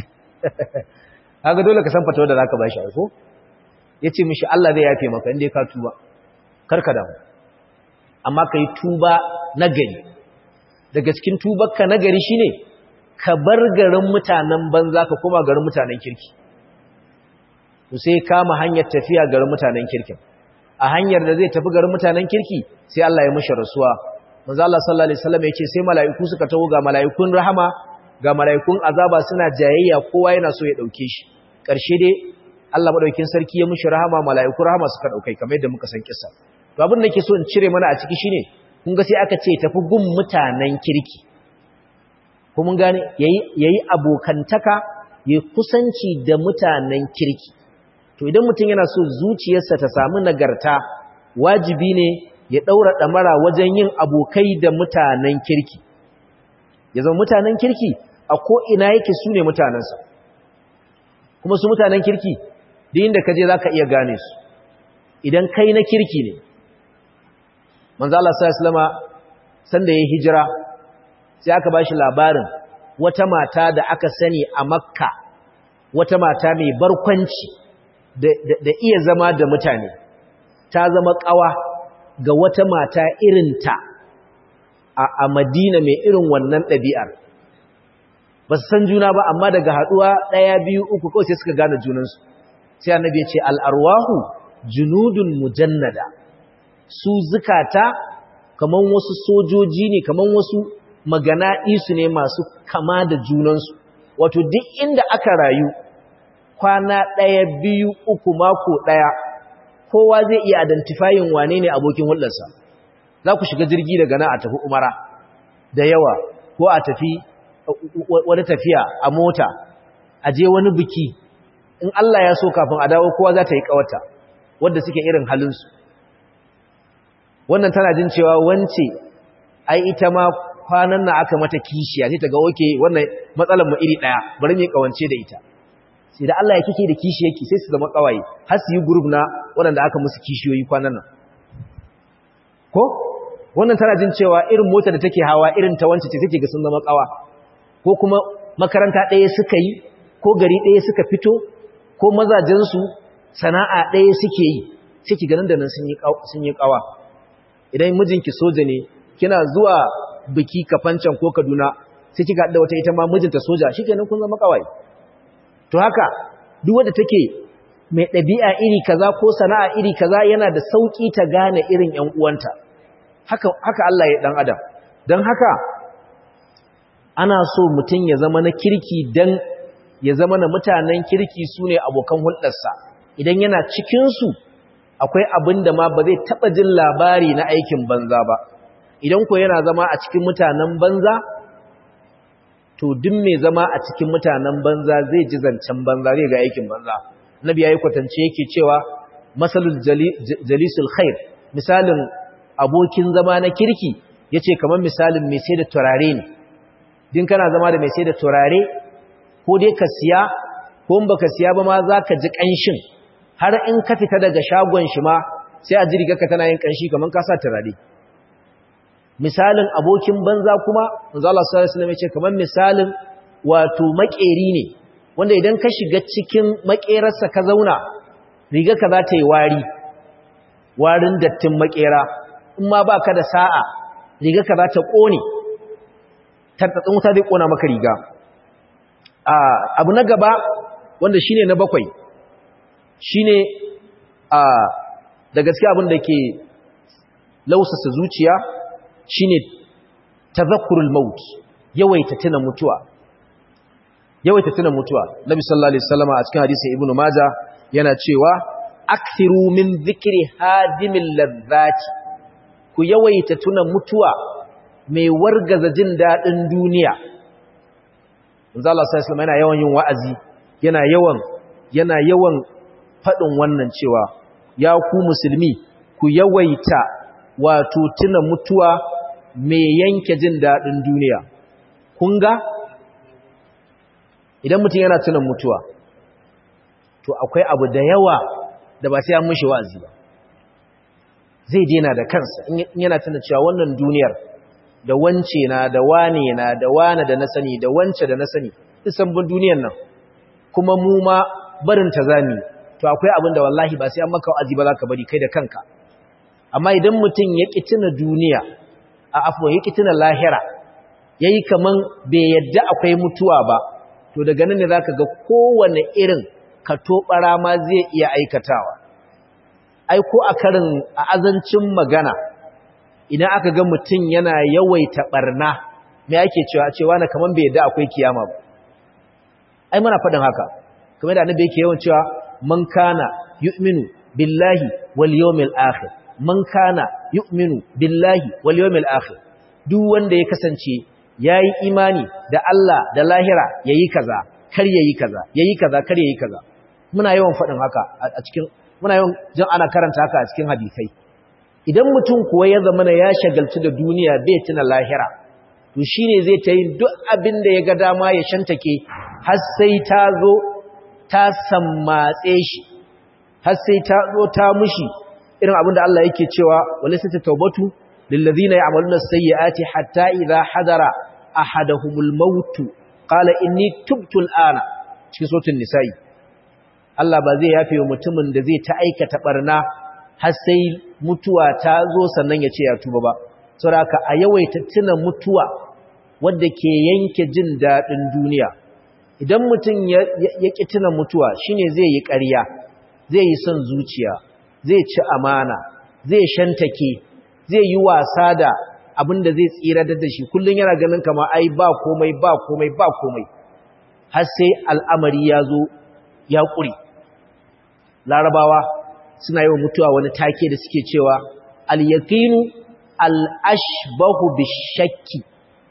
haka dole ka san fatawa da za ka ba shi ko ya ce mishi Allah zai yafe maka inda ka tuba karka damu amma ka yi tuba na gari daga cikin tubarka na gari shine ka bar garin mutanen banza ka koma garin mutanen kirki to sai kama hanyar tafiya garin mutanen kirkin a hanyar da zai tafi garin mutanen kirki sai Allah ya mishi rasuwa manzo Allah sallallahu alaihi wasallam ya ce sai mala'iku suka taho ga mala'ikun rahama ga mala'ikun azaba suna jayayya kowa yana so ya dauke shi karshe dai Allah madaukakin sarki ya mishi rahama mala'ikun rahama suka daukai kamar yadda muka san kissa to abin da nake so in cire mana a ciki shine kun ga sai aka ce tafi gun mutanen kirki ko mun gane yayi yayi abokantaka yayi kusanci da mutanen kirki to idan mutum yana so zuciyarsa ta samu nagarta wajibi ne ya daura damara wajen yin abokai da mutanen kirki ya zama mutanen kirki a ko ina yake su ne mutanensa kuma su mutanen kirki duk inda ka je za ka iya gane su idan kai na kirki ne manzo Allah sallallahu alaihi sanda yayin hijira sai aka bashi labarin wata mata da aka sani a Makka wata mata mai barkwanci da, da, iya zama da mutane ta zama kawa ga wata mata irinta a, a Madina mai irin wannan ɗabi'ar ba su san juna ba amma daga haɗuwa ɗaya biyu uku kawai sai suka gane junansu sai annabi ya ce al'arwahu junudun mujannada su zukata kaman wasu sojoji ne kaman wasu magana isu ne masu kama da junansu wato duk inda aka rayu kwana ɗaya biyu uku mako ɗaya kowa zai iya identifying wane ne abokin hulɗarsa za ku shiga jirgi daga nan a tafi umara da yawa ko a tafi wani tafiya a mota a je wani biki in Allah ya so kafin a dawo kowa za ta yi ƙawata wadda suke irin halinsu wannan tana jin cewa wance ai ita ma kwanan na aka mata kishiya sai ta ga oke wannan matsalar mu iri daya bari mu kawance da ita sai da Allah ya kike da kishiyarki sai su zama kawaye har su yi group na waɗanda aka musu kishiyoyi kwanan nan ko wannan tana jin cewa irin motar da take hawa irin ta wance ce take ga sun zama kawa ko kuma makaranta ɗaya suka yi ko gari ɗaya suka fito ko mazajensu sana'a ɗaya suke yi sai ki ganin da nan sun yi kawa idan mijinki soja ne kina zuwa biki kafancan ko kaduna sai kika da wata ita ma mijinta soja shikenan kun zama kawai to haka duk wanda take mai ɗabi'a iri kaza ko sana'a iri kaza yana da sauki ta gane irin ƴan uwanta haka haka Allah ya dan adam dan haka ana so mutum ya zama na kirki dan ya zama na mutanen kirki sune abokan hulɗarsa idan yana cikin su akwai abin da ma ba zai taɓa jin labari na aikin banza ba idan ko yana zama a cikin mutanen banza to duk mai zama a cikin mutanen banza zai ji zancen banza zai ga aikin banza nabi yayi kwatance yake cewa masalul jalisul khair misalin abokin zama na kirki yace kamar misalin mai sai da turare ne din kana zama da mai sai da turare ko dai ka siya ko in baka siya ba ma zaka ji kanshin har in ka fita daga shagon shi ma sai a jirga ka tana yin kanshi kaman ka sa turare misalin abokin banza kuma manzo Allah sallallahu alaihi wasallam ya ce kaman misalin wato makeri ne wanda idan ka shiga cikin makerarsa ka zauna riga ka za ta yi wari warin dattin makera in ma baka da sa'a riga ka za ta kone tattatsin wuta zai kona maka riga abu na gaba wanda shine na bakwai shine a da gaske abin da ke lausasa zuciya shine tadhakkurul maut yawaita tuna mutuwa yawaita tuna mutuwa nabi sallallahu alaihi wasallam a cikin hadisin ibnu majah yana cewa akthiru min dhikri hadimil ladhati ku yawaita tuna mutuwa mai wargaza jin daɗin duniya manzo Allah sallallahu alaihi yana yawan yin wa'azi yana yawan yana yawan faɗin wannan cewa ya ku musulmi ku yawaita wato tuna mutuwa mai yanke jin daɗin duniya kun ga idan mutum yana tuna mutuwa to akwai abu da yawa da ba sai an mishi wa'azi ba zai dena da kansa in yana tuna cewa wannan duniyar da wance na da wane na da wane da na sani da wance da na sani isan bin duniyar nan kuma mu ma barin ta zami to akwai abin da wallahi ba sai an maka wa'azi ba za ka bari kai da kanka amma idan mutum ya ƙi tuna duniya a afuwa ya ƙi tuna lahira ya yi kaman bai yadda akwai mutuwa ba to daga nan ne za ka ga kowane irin ka toɓara ma zai iya aikatawa ai ko a karin a azancin magana idan aka ga mutum yana yawaita ɓarna me ake cewa cewa na kaman bai yadda akwai kiyama ba ai muna faɗin haka kamar da annabi yake yawan cewa man kana yu'minu billahi wal yawmil akhir man kana yu'minu billahi wal yawmil akhir duk wanda ya kasance yayi imani da Allah da lahira yayi kaza kar yayi kaza yayi kaza kar yayi kaza muna yawan fadin haka a cikin muna yawan jin ana karanta haka a cikin hadisai idan mutum kuwa ya zama ya shagaltu da duniya bai tuna lahira to shine zai ta yin duk abin da ya ga dama ya shantake har sai ta zo ta sammatse shi har sai ta zo ta mushi irin abin da Allah yake cewa walisata taubatu lillazina ya'maluna sayyi'ati hatta idha hadara ahaduhumul maut qala inni tubtu al'ana cikin suratul nisa'i Allah ba zai yafe wa mutumin da zai ta aikata barna har sai mutuwa ta zo sannan ya ce ya tuba ba saboda a yawaita tuna mutuwa wadda ke yanke jin dadin duniya idan mutum ya ƙi tuna mutuwa shine zai yi ƙarya zai yi son zuciya zai ci amana zai shantake zai yi wasa da abinda zai tsira da shi kullum yana ganin kama ai ba komai ba komai ba komai har sai al'amari ya zo ya ƙuri larabawa suna yi wa mutuwa wani take da suke cewa al-yaqinu al-ashbahu bishakki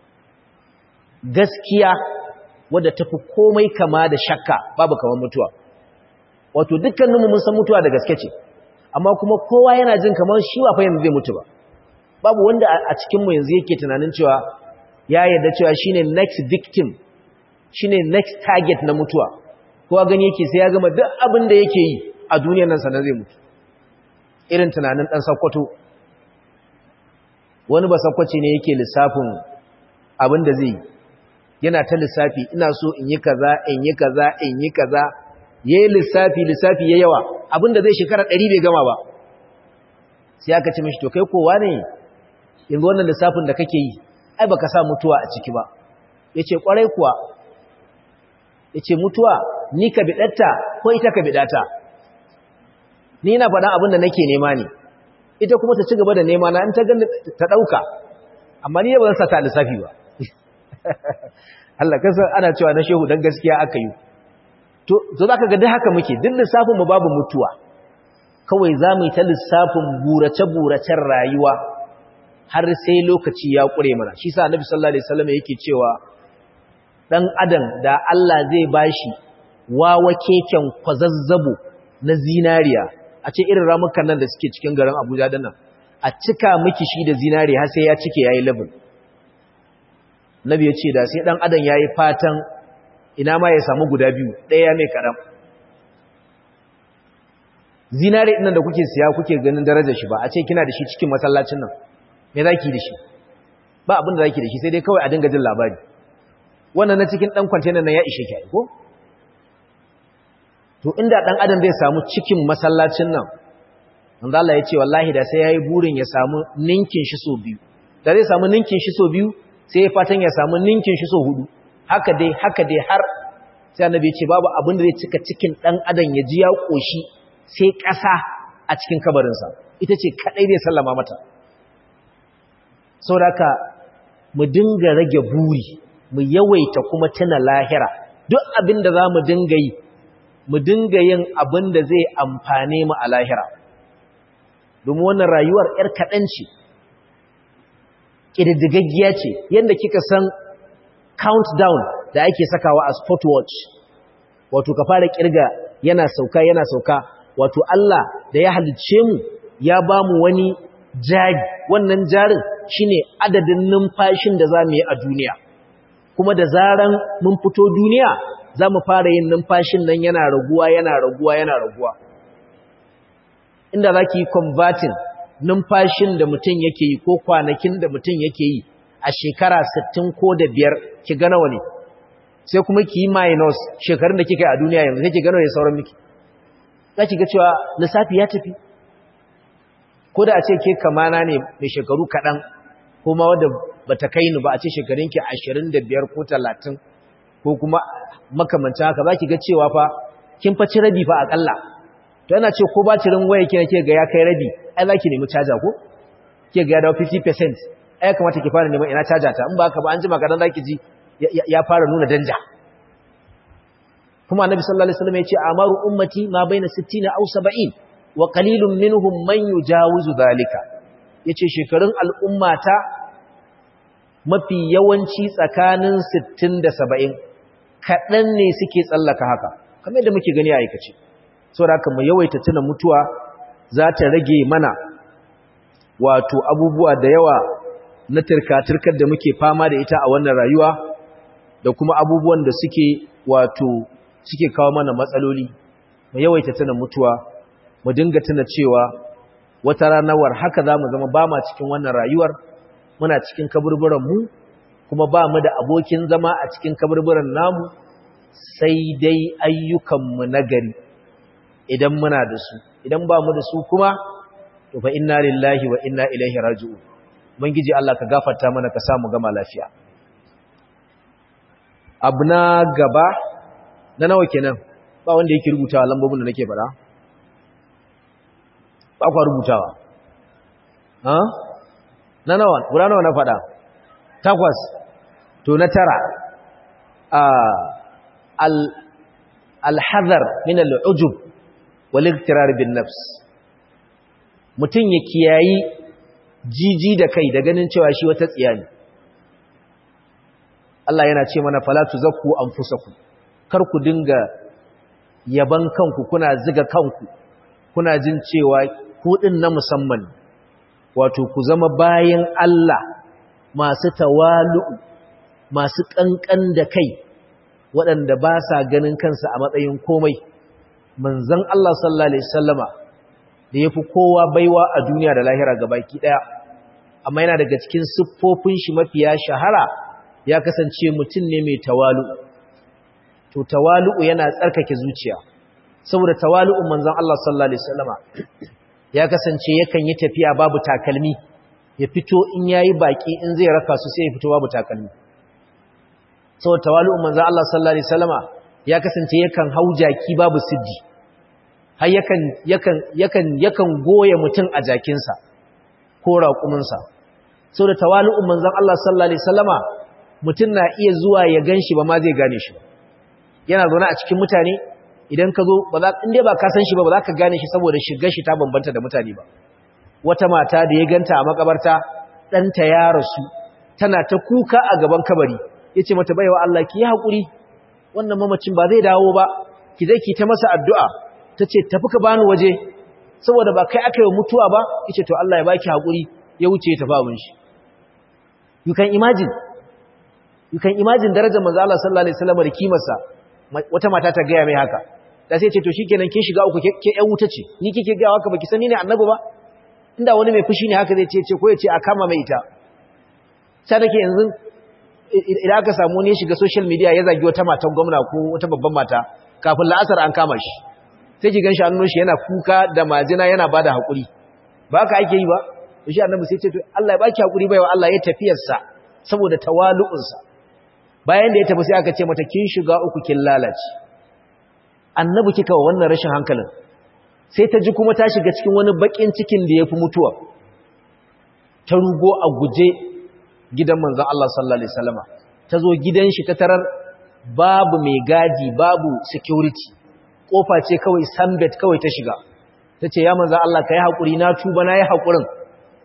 gaskiya wadda tafi komai kama da shakka babu kamar mutuwa wato dukkaninmu mun san mutuwa da gaske ce amma kuma kowa yana jin kamar shi ba fa yanzu zai mutu ba babu wanda a cikin mu yanzu yake tunanin cewa ya yarda cewa shine next victim shine next target na mutuwa kowa gani yake sai ya gama duk abin da yake yi a duniyar nan sanan zai mutu irin tunanin dan sakkwato wani ba sakkwace ne yake lissafin abin da zai yi yana ta lissafi ina so in yi kaza in yi kaza in yi kaza yayi lissafi lissafi ya yawa abinda zai shekara 100 bai gama ba sai aka ce mishi to kai kowa ne yanzu wannan lissafin da kake yi ai baka sa mutuwa a ciki ba yace kwarai kuwa yace mutuwa ni ka bidatta ko ita ka bidata ni ina faɗan abin da nake nema ne ita kuma ta ci gaba da nema na in ta gani ta dauka amma ni ba zan sa ta lissafi ba Allah kasa ana cewa na shehu dan gaskiya aka yi to to zaka ga duk haka muke duk lissafin mu babu mutuwa kawai zamu yi ta lissafin burace buracen rayuwa har sai lokaci ya kure mana shi sa annabi sallallahu alaihi wasallam yake cewa dan adam da Allah zai bashi wawa keken kwazazzabo na zinariya a ce irin ramukan nan da suke cikin garin Abuja dinnan a cika miki shi da zinariya har sai ya cike yayi level Nabi ya ce da sai ɗan adam ya yi fatan ina ma ya samu guda biyu ɗaya mai kaɗan. Zinare ɗinan da kuke siya kuke ganin darajar shi ba a ce kina da shi cikin masallacin nan, me za ki da shi? Ba abin da za ki da shi sai dai kawai a dinga jin labari. Wannan na cikin ɗan kwantenan nan ya ishe ki ko? To inda ɗan adam zai samu cikin masallacin nan, manzo Allah ya ce wallahi da sai ya yi burin ya samu ninkin shi so biyu. Da zai samu ninkin shi so biyu sai ya fatan ya samu ninkin shi so hudu haka dai haka dai har sai annabi ya ce babu abin da zai cika cikin dan adam ya ji ya koshi sai ƙasa a cikin kabarinsa ita ce kadai zai sallama mata saboda mu dinga rage buri mu yawaita kuma tuna lahira duk abin da za mu dinga yi mu dinga yin abin da zai amfane mu a lahira domin wannan rayuwar 'yar kaɗan ce ƙididdigaggiya ce yadda kika san countdown da ake sakawa a sport watch wato ka fara kirga yana sauka yana sauka wato Allah da ya halicce mu ya ba mu wani jari wannan jarin shine adadin numfashin da za mu yi a duniya kuma da zaran mun fito duniya za mu fara yin numfashin nan yana raguwa yana raguwa yana raguwa inda za ki yi converting numfashin da mutum yake yi ko kwanakin da mutum yake yi a shekara 60 ko da biyar ki gana wani sai kuma ki yi minus shekarun da kika yi a duniya yanzu sai ki gano ya sauran miki za ki ga cewa lissafi ya tafi ko da a ce ke kamana ne mai shekaru kaɗan ko ma wadda ba ta kai ni ba a ce shekarunki ashirin da biyar ko talatin ko kuma makamancin haka za ki ga cewa fa kin faci rabi fa aƙalla to yana ce ko batirin waya kina ke ga ya kai rabi ai za ki nemi caja ko ke ga ya dawo 50% ai kamata ki fara neman ina caja ta in ba haka ba an jima kadan za ki ji ya fara nuna danja kuma annabi sallallahu alaihi wasallam ya ce amaru ummati ma baina 60 aw 70 wa qalilun minhum man yujawizu dhalika yace shekarun al'ummata mafi yawanci tsakanin 60 da 70 kadan ne suke tsallaka haka kamar yadda muke gani a aikace saboda haka mu yawaita tuna mutuwa za ta rage mana wato abubuwa da yawa na turka-turkar da muke fama da ita a wannan rayuwa da kuma abubuwan da suke wato suke kawo mana matsaloli mu yawaita tuna mutuwa mu dinga tuna cewa wata ranawar haka za mu zama ba ma cikin wannan rayuwar muna cikin kaburburan mu kuma ba mu da abokin zama a cikin kaburburan namu sai dai ayyukanmu nagari idan muna da su idan ba mu da su kuma to fa inna lillahi wa inna ilaihi raji'un ubangiji Allah ka gafarta mana ka samu gama lafiya abu na gaba na nawa kenan ba wanda yake rubutawa lambobin da nake fara ba kwa rubutawa ha na nawa guda nawa na fada takwas to na tara a al alhazar min al'ujub wal iktirar bin nafs mutun ya kiyayi jiji da kai da ganin cewa shi wata tsiya ne Allah yana ce mana fala tuzakku anfusakum kar ku dinga yaban kanku kuna ziga kanku kuna jin cewa ku din na musamman wato ku zama bayan Allah masu tawalu masu kankan da kai waɗanda ba sa ganin kansa a matsayin komai manzon Allah sallallahu alaihi wasallama da yafi kowa baiwa a duniya da lahira gabaki daya amma yana daga cikin siffofin shi mafiya shahara ya kasance mutum ne mai tawalu to tawalu yana tsarkake zuciya saboda tawalu'un manzon Allah sallallahu alaihi wasallama ya kasance yakan yi tafiya babu takalmi ya fito in yayi baki in zai raka su sai ya fito babu takalmi saboda tawalu'un manzon Allah sallallahu alaihi wasallama ya kasance yakan haujaki babu siddi har yakan yakan yakan yakan goye mutum a jakinsa ko raƙuminsa saboda tawalu'un manzon Allah sallallahu alaihi wasallama mutum na iya zuwa ya ganshi ba ma zai gane shi yana zaune a cikin mutane idan ka zo ba za in dai ba ka san shi ba ba za ka gane shi saboda shigar shi ta bambanta da mutane ba wata mata da ya ganta a makabarta ɗanta ya rasu tana ta kuka a gaban kabari ya ce mata baiwa Allah ki yi haƙuri wannan mamacin ba zai dawo ba ki zai ki ta masa addu'a ta ce tafi ka bani waje saboda ba kai aka yi mutuwa ba ya ce to Allah ya baki haƙuri ya wuce ya tafi abin shi you can imagine you can imagine darajar manzo Allah sallallahu alaihi wasallam da kimarsa wata mata ta gaya mai haka da sai ce to shikenan kin shiga uku ke ƴan wuta ce ni kike ga haka baki sani ne annabi ba inda wani mai fushi ne haka zai ce ce ko ya ce a kama mai ita sai nake yanzu idan aka samu ne shiga social media ya zagi wata matan gwamna ko wata babban mata kafin la'asar an kama shi sai ki ganshi hannun shi yana kuka da majina yana bada hakuri ba haka ake yi ba to shi annabi sai ce to Allah ya baki hakuri baiwa Allah ya tafiyarsa saboda tawalu'unsa bayan da ya tafi sai aka ce mata kin shiga uku kin lalace annabi kika wa wannan rashin hankalin sai ta ji kuma ta shiga cikin wani bakin cikin da yafi mutuwa ta rugo a guje gidan manzon Allah sallallahu alaihi wasallama ta zo gidan shi ta tarar babu mai gadi babu security kofa ce kawai sambet kawai ta shiga tace ya manzon Allah kai hakuri na tuba na yi hakurin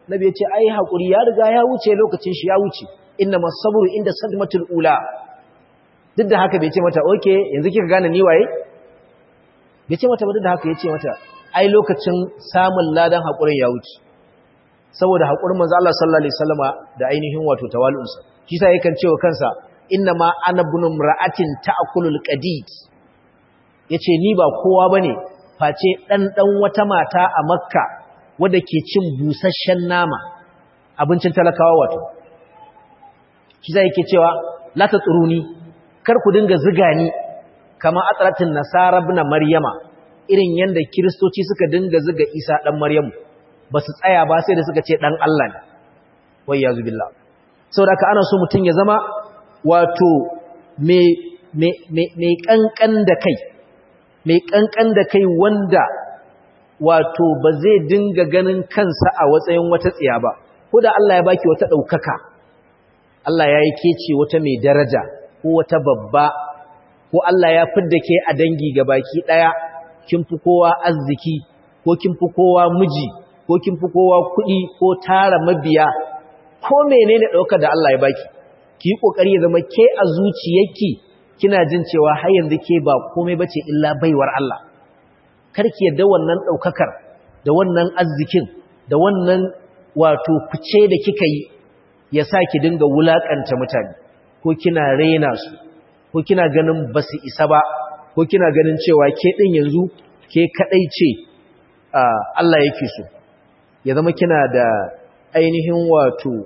nabi ya ce ai haƙuri ya riga ya wuce lokacin shi ya wuce inna masabru inda sadmatul ula duk da haka bai ce mata oke yanzu kika gane ni waye bai ce mata ba duk da haka ya ce mata ai lokacin samun ladan haƙurin ya wuce saboda haƙurin manzo Allah sallallahu alaihi wasallama da ainihin wato tawalunsa shi sa yakan cewa kansa inna ma ana bunu mra'atin ta'kulul qadid yace ni ba kowa bane face dan dan wata mata a makka wadda ke cin busasshen nama abincin talakawa wato shi zai yake cewa la ta tsuruni kar ku dinga ziga ni kama atratin nasara ibn maryama irin yanda kristoci suka dinga ziga isa dan maryamu ba su tsaya ba sai da suka ce dan Allah ne wai yazu billah saboda ka ana so mutun ya zama wato me me me kankan da kai me kankan da kai wanda wato ba zai dinga ganin kansa a watsayin wata tsiya ba ko da Allah ya baki wata ɗaukaka Allah ya yi kece wata mai daraja ko wata babba ko Allah ya fidda ke a dangi ga baki ɗaya kin fi kowa arziki ko kin fi kowa miji ko kin fi kowa kuɗi ko tara mabiya ko menene ɗaukar da Allah ya baki ki yi ƙoƙari ya zama ke a zuciyarki kina jin cewa har yanzu ke ba komai bace illa baiwar Allah karki yadda wannan ɗaukakar da wannan arzikin da wannan wato fice da kika yi ya sa ki dinga wulaƙanta mutane ko kina raina su ko kina ganin ba su isa ba ko kina ganin cewa ke ɗin yanzu ke kaɗai ce Allah yake so ya zama kina da ainihin wato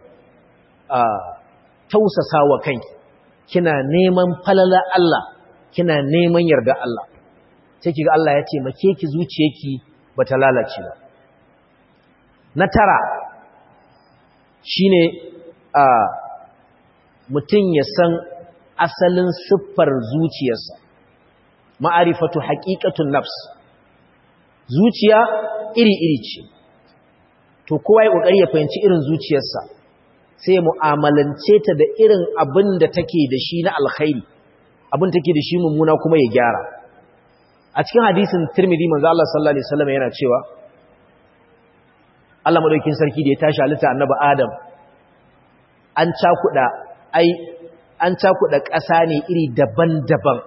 tausasa wa kanki kina neman falala Allah kina neman yarda Allah sai kiga Allah ya ce make ki zuciyarki bata lalace ba na tara shine a mutum ya san asalin siffar zuciyarsa ma'arifatu haqiqatun nafs zuciya iri-iri ce to kowa ya kokari ya fahimci irin zuciyarsa sai ya mu'amalance ta da irin abin da take da shi na alkhairi abin take da shi mummuna kuma ya gyara a cikin hadisin Tirmidhi manzo Allah sallallahu alaihi wasallam yana cewa Allah madaukakin sarki da ya tashi halitta annabi Adam an cakuda ai an cakuda ƙasa ne iri daban-daban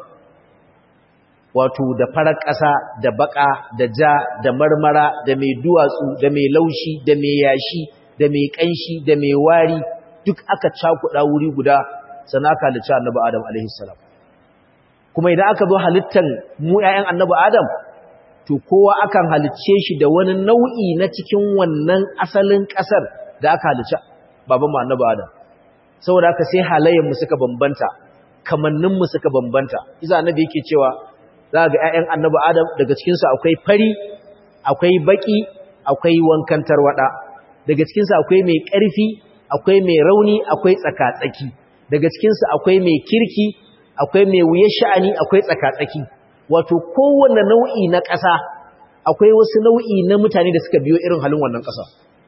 wato da farar ƙasa da baka da ja da marmara da mai duwatsu da mai laushi da mai yashi da mai kanshi da mai wari duk aka cakuda wuri guda sannan aka halicci annabi Adam alaihi salam kuma idan aka zo halittan mu ƴaƴan annabi Adam to kowa akan halicce shi da wani nau'i na cikin wannan asalin ƙasar da aka halicci baban mu annabi Adam saboda haka sai halayen mu suka bambanta kamannin mu suka bambanta iza annabi yake cewa za ga ƴaƴan annabi Adam daga cikin su akwai fari akwai baki akwai wankan tarwada daga cikin su akwai mai ƙarfi akwai mai rauni akwai tsaka-tsaki daga cikin su akwai mai kirki akwai mai wuya sha'ani akwai tsaka-tsaki wato kowanne nau'i na ƙasa akwai wasu nau'i na mutane da suka biyo irin halin wannan ƙasa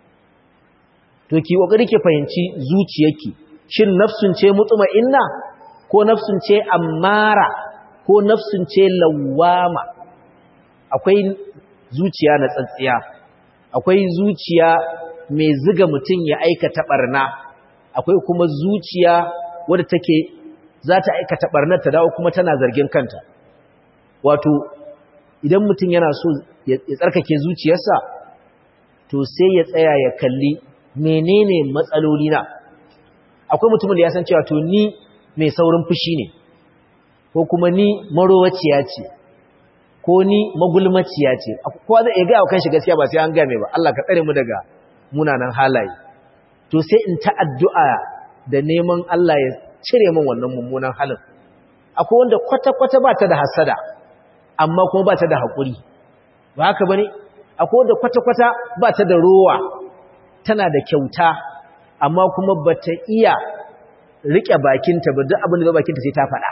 to ki kokari ki fahimci zuciyarki shin nafsun ce mutma'inna ko nafsun ce ammara ko nafsun ce lawama akwai zuciya na tsantsiya akwai zuciya mai ziga mutum ya aikata barna akwai kuma zuciya wadda take za ta aikata barnar ta dawo kuma tana zargin kanta wato idan mutum yana so ya tsarkake zuciyarsa to sai ya tsaya ya kalli menene matsaloli na akwai mutumin da ya san cewa to ni mai saurin fushi ne ko kuma ni marowaciya ce ko ni magulmaciya ce kowa zai iya gaya wa kanshi gaskiya ba sai an gaya mai ba Allah ka tsare mu daga munanan halaye to sai in ta addu'a da neman Allah ya cire min wannan mummunan halin akwai wanda kwata-kwata ba ta da hasada amma kuma ba ta da haƙuri ba haka ba ne akwai wanda kwata-kwata ba ta da rowa tana da kyauta amma kuma ba ta iya riƙe bakinta ba duk abin da ba bakinta sai ta faɗa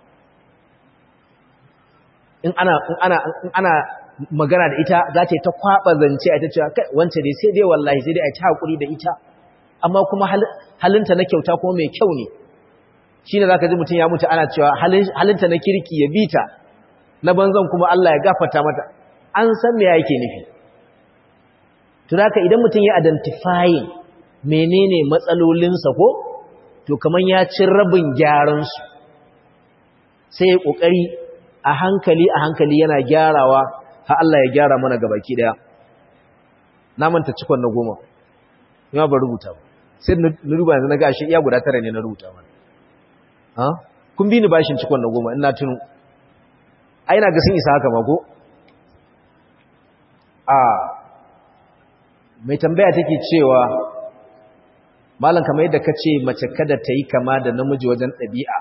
in ana in ana in ana magana da ita za ta yi ta kwaɓa zance a ita cewa kai wance dai sai dai wallahi sai dai a ci haƙuri da ita amma kuma halinta na kyauta kuma mai kyau ne shi ne za ka ji mutum ya mutu ana cewa halinta na kirki ya bi ta na banzan kuma Allah ya gafata mata an san me yake nufi to haka idan mutum ya identifying menene matsalolinsa ko to kaman ya ci rabin gyaran su sai ya kokari a hankali a hankali yana gyarawa har Allah ya gyara mana gabaki daya na manta cikon na goma ya ba rubuta ba sai na ruba yanzu na ga shi iya guda tara ne na rubuta mana ha kun bi ni bashin cikon na goma ina tunu ai na ga sun isa haka ba ko a mai tambaya take cewa malam kamar yadda ka ce mace kada ta yi kama da namiji wajen ɗabi'a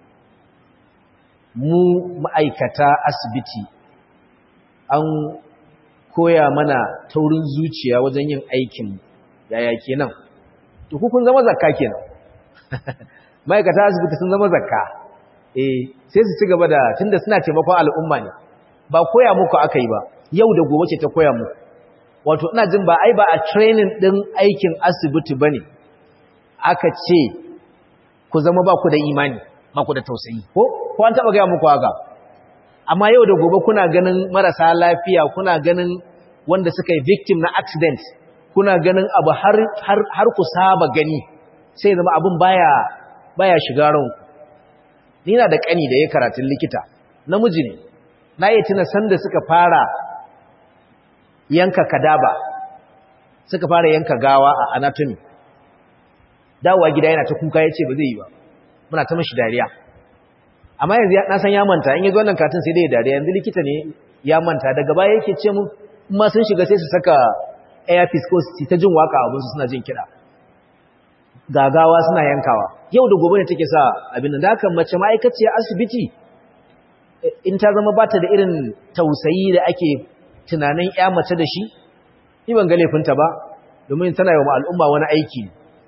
mu ma'aikata asibiti an koya mana taurin zuciya wajen yin aikin yaya kenan to kun zama zakka kenan ma'aikata asibiti sun zama zakka eh sai su ci gaba da tunda suna taimakon al'umma ne ba koya muku aka yi ba yau da gobe ce ta koya muku wato ina jin ba ai ba a training din aikin asibiti bane aka ce ku zama ba ku da imani ba ku da tausayi ko ko an taba ga muku haka amma yau da gobe kuna ganin marasa lafiya kuna ganin wanda suka yi victim na accident kuna ganin abu har har har ku saba gani sai zama abin baya baya shiga ranku ni na da kani da ya karatun likita namiji ne na yi tuna sanda suka fara yanka kadaba suka fara yanka gawa a anatomy dawowa gida yana ta kuka ya ce ba zai yi ba muna ta mashi dariya amma yanzu na san ya manta in yi wannan katin sai dai dariya yanzu likita ne ya manta daga baya yake ce mu ma sun shiga sai su saka airpiece ko su ta jin waka abinsu suna jin kiɗa gagawa suna yankawa yau da gobe ne take sa abin da haka mace ma'aikaciyar asibiti in ta zama bata da irin tausayi da ake tunanin ya mace da shi ni ban ga laifinta ba domin tana yi wa al'umma wani aiki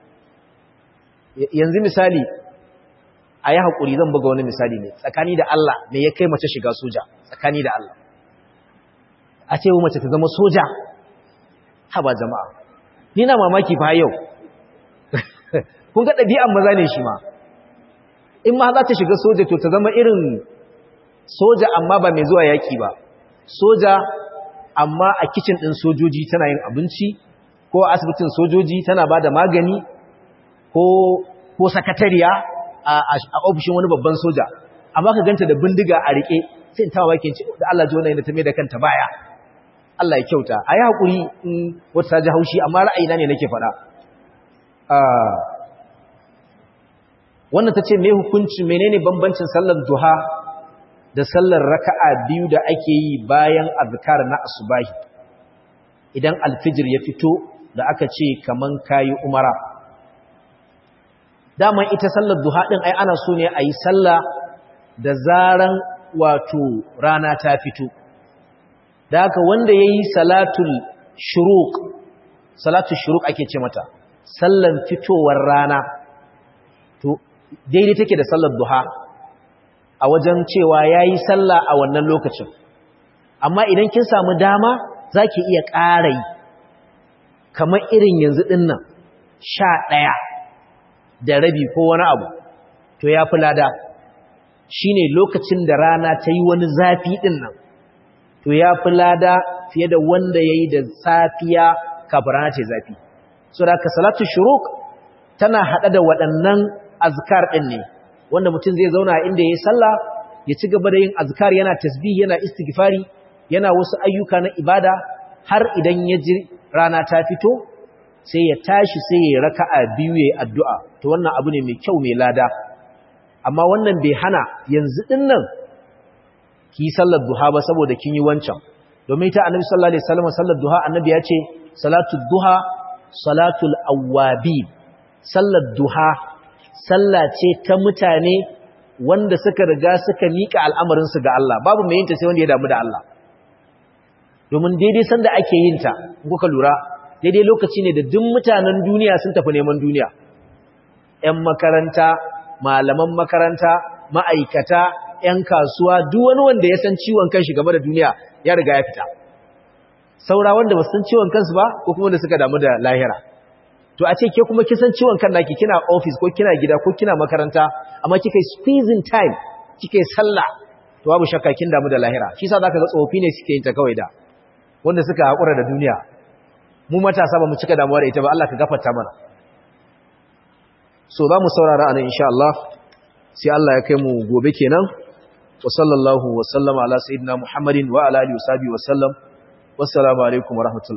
yanzu misali a yi haƙuri zan buga wani misali ne tsakani da Allah ne ya kai mace shiga soja tsakani da Allah a ce wa mace ta zama soja haba jama'a ni na mamaki fa yau kun ga ɗabi'an maza ne shi ma in ma za ta shiga soja to ta zama irin soja amma ba mai zuwa yaƙi ba soja amma a kicin ɗin sojoji tana yin abinci ko a asibitin sojoji tana ba da magani ko sakatariya a ofishin wani babban soja amma ka ganta da bindiga a riƙe sai in tawa bakin da Allah ji wannan yana ta mai da kanta baya Allah ya kyauta a yi haƙuri in wata ta ji haushi amma ra'ayina ne nake faɗa wannan ta ce mai hukunci menene bambancin sallar duha da sallar raka'a biyu da ake yi bayan azkar na asubahi idan alfijir ya fito da aka ce kaman kayi umara daman ita sallar duha din ai ana so ne a yi sallah da zaran wato rana ta fito da haka wanda ya yi salatul shuruq salatul shuruq ake ce mata sallan fitowar rana to daidai take da sallar duha a wajen cewa ya yi sallah a wannan lokacin amma idan kin samu dama za ki iya ƙara yi kamar irin yanzu ɗinnan sha ɗaya da rabi ko wani abu to ya fi lada shi ne lokacin da rana ta yi wani zafi ɗinnan to ya fi lada fiye da wanda ya yi da safiya kafin rana ce zafi so da ka salatu shuruk tana haɗa da waɗannan azkar ɗin ne wanda mutum zai zauna inda ya yi sallah ya ci gaba da yin azkar yana tasbih yana istighfari yana wasu ayyuka na ibada har idan ya ji rana ta fito sai ya tashi sai ya raka'a biyu ya yi addu'a to wannan abu ne mai kyau mai lada amma wannan bai hana yanzu ɗin nan ki yi sallar duha ba saboda kin yi wancan domin ta annabi sallallahu alaihi wasallam sallar duha annabi ya ce salatul duha salatul awwabi sallar duha sallah ce ta mutane wanda suka riga suka mika al'amarinsu ga Allah babu mai yinta sai wanda ya damu da Allah domin daidai sanda ake yinta kuka lura daidai lokaci ne da duk mutanen duniya sun tafi neman duniya ‘yan makaranta malaman makaranta ma'aikata ‘yan kasuwa duk wani wanda ya san ciwon kanshi game da duniya ya riga ya fita saura wanda ba san ciwon kansu ba ko kuma da suka damu da lahira to a ce ke kuma kisan ciwon kan naki kina office ko kina gida ko kina makaranta amma kika squeezing time kika sallah to babu shakka kin damu da lahira shi yasa zaka ga tsofi ne suke yin ta kawai da wanda suka hakura da duniya mu matasa ba mu cika damuwa da ita ba Allah ka gafarta mana so za mu saurara anan insha Allah sai Allah ya kai mu gobe kenan wa sallallahu wa sallama ala sayyidina Muhammadin wa ala alihi wa sahbihi wa sallam wassalamu alaikum wa rahmatullahi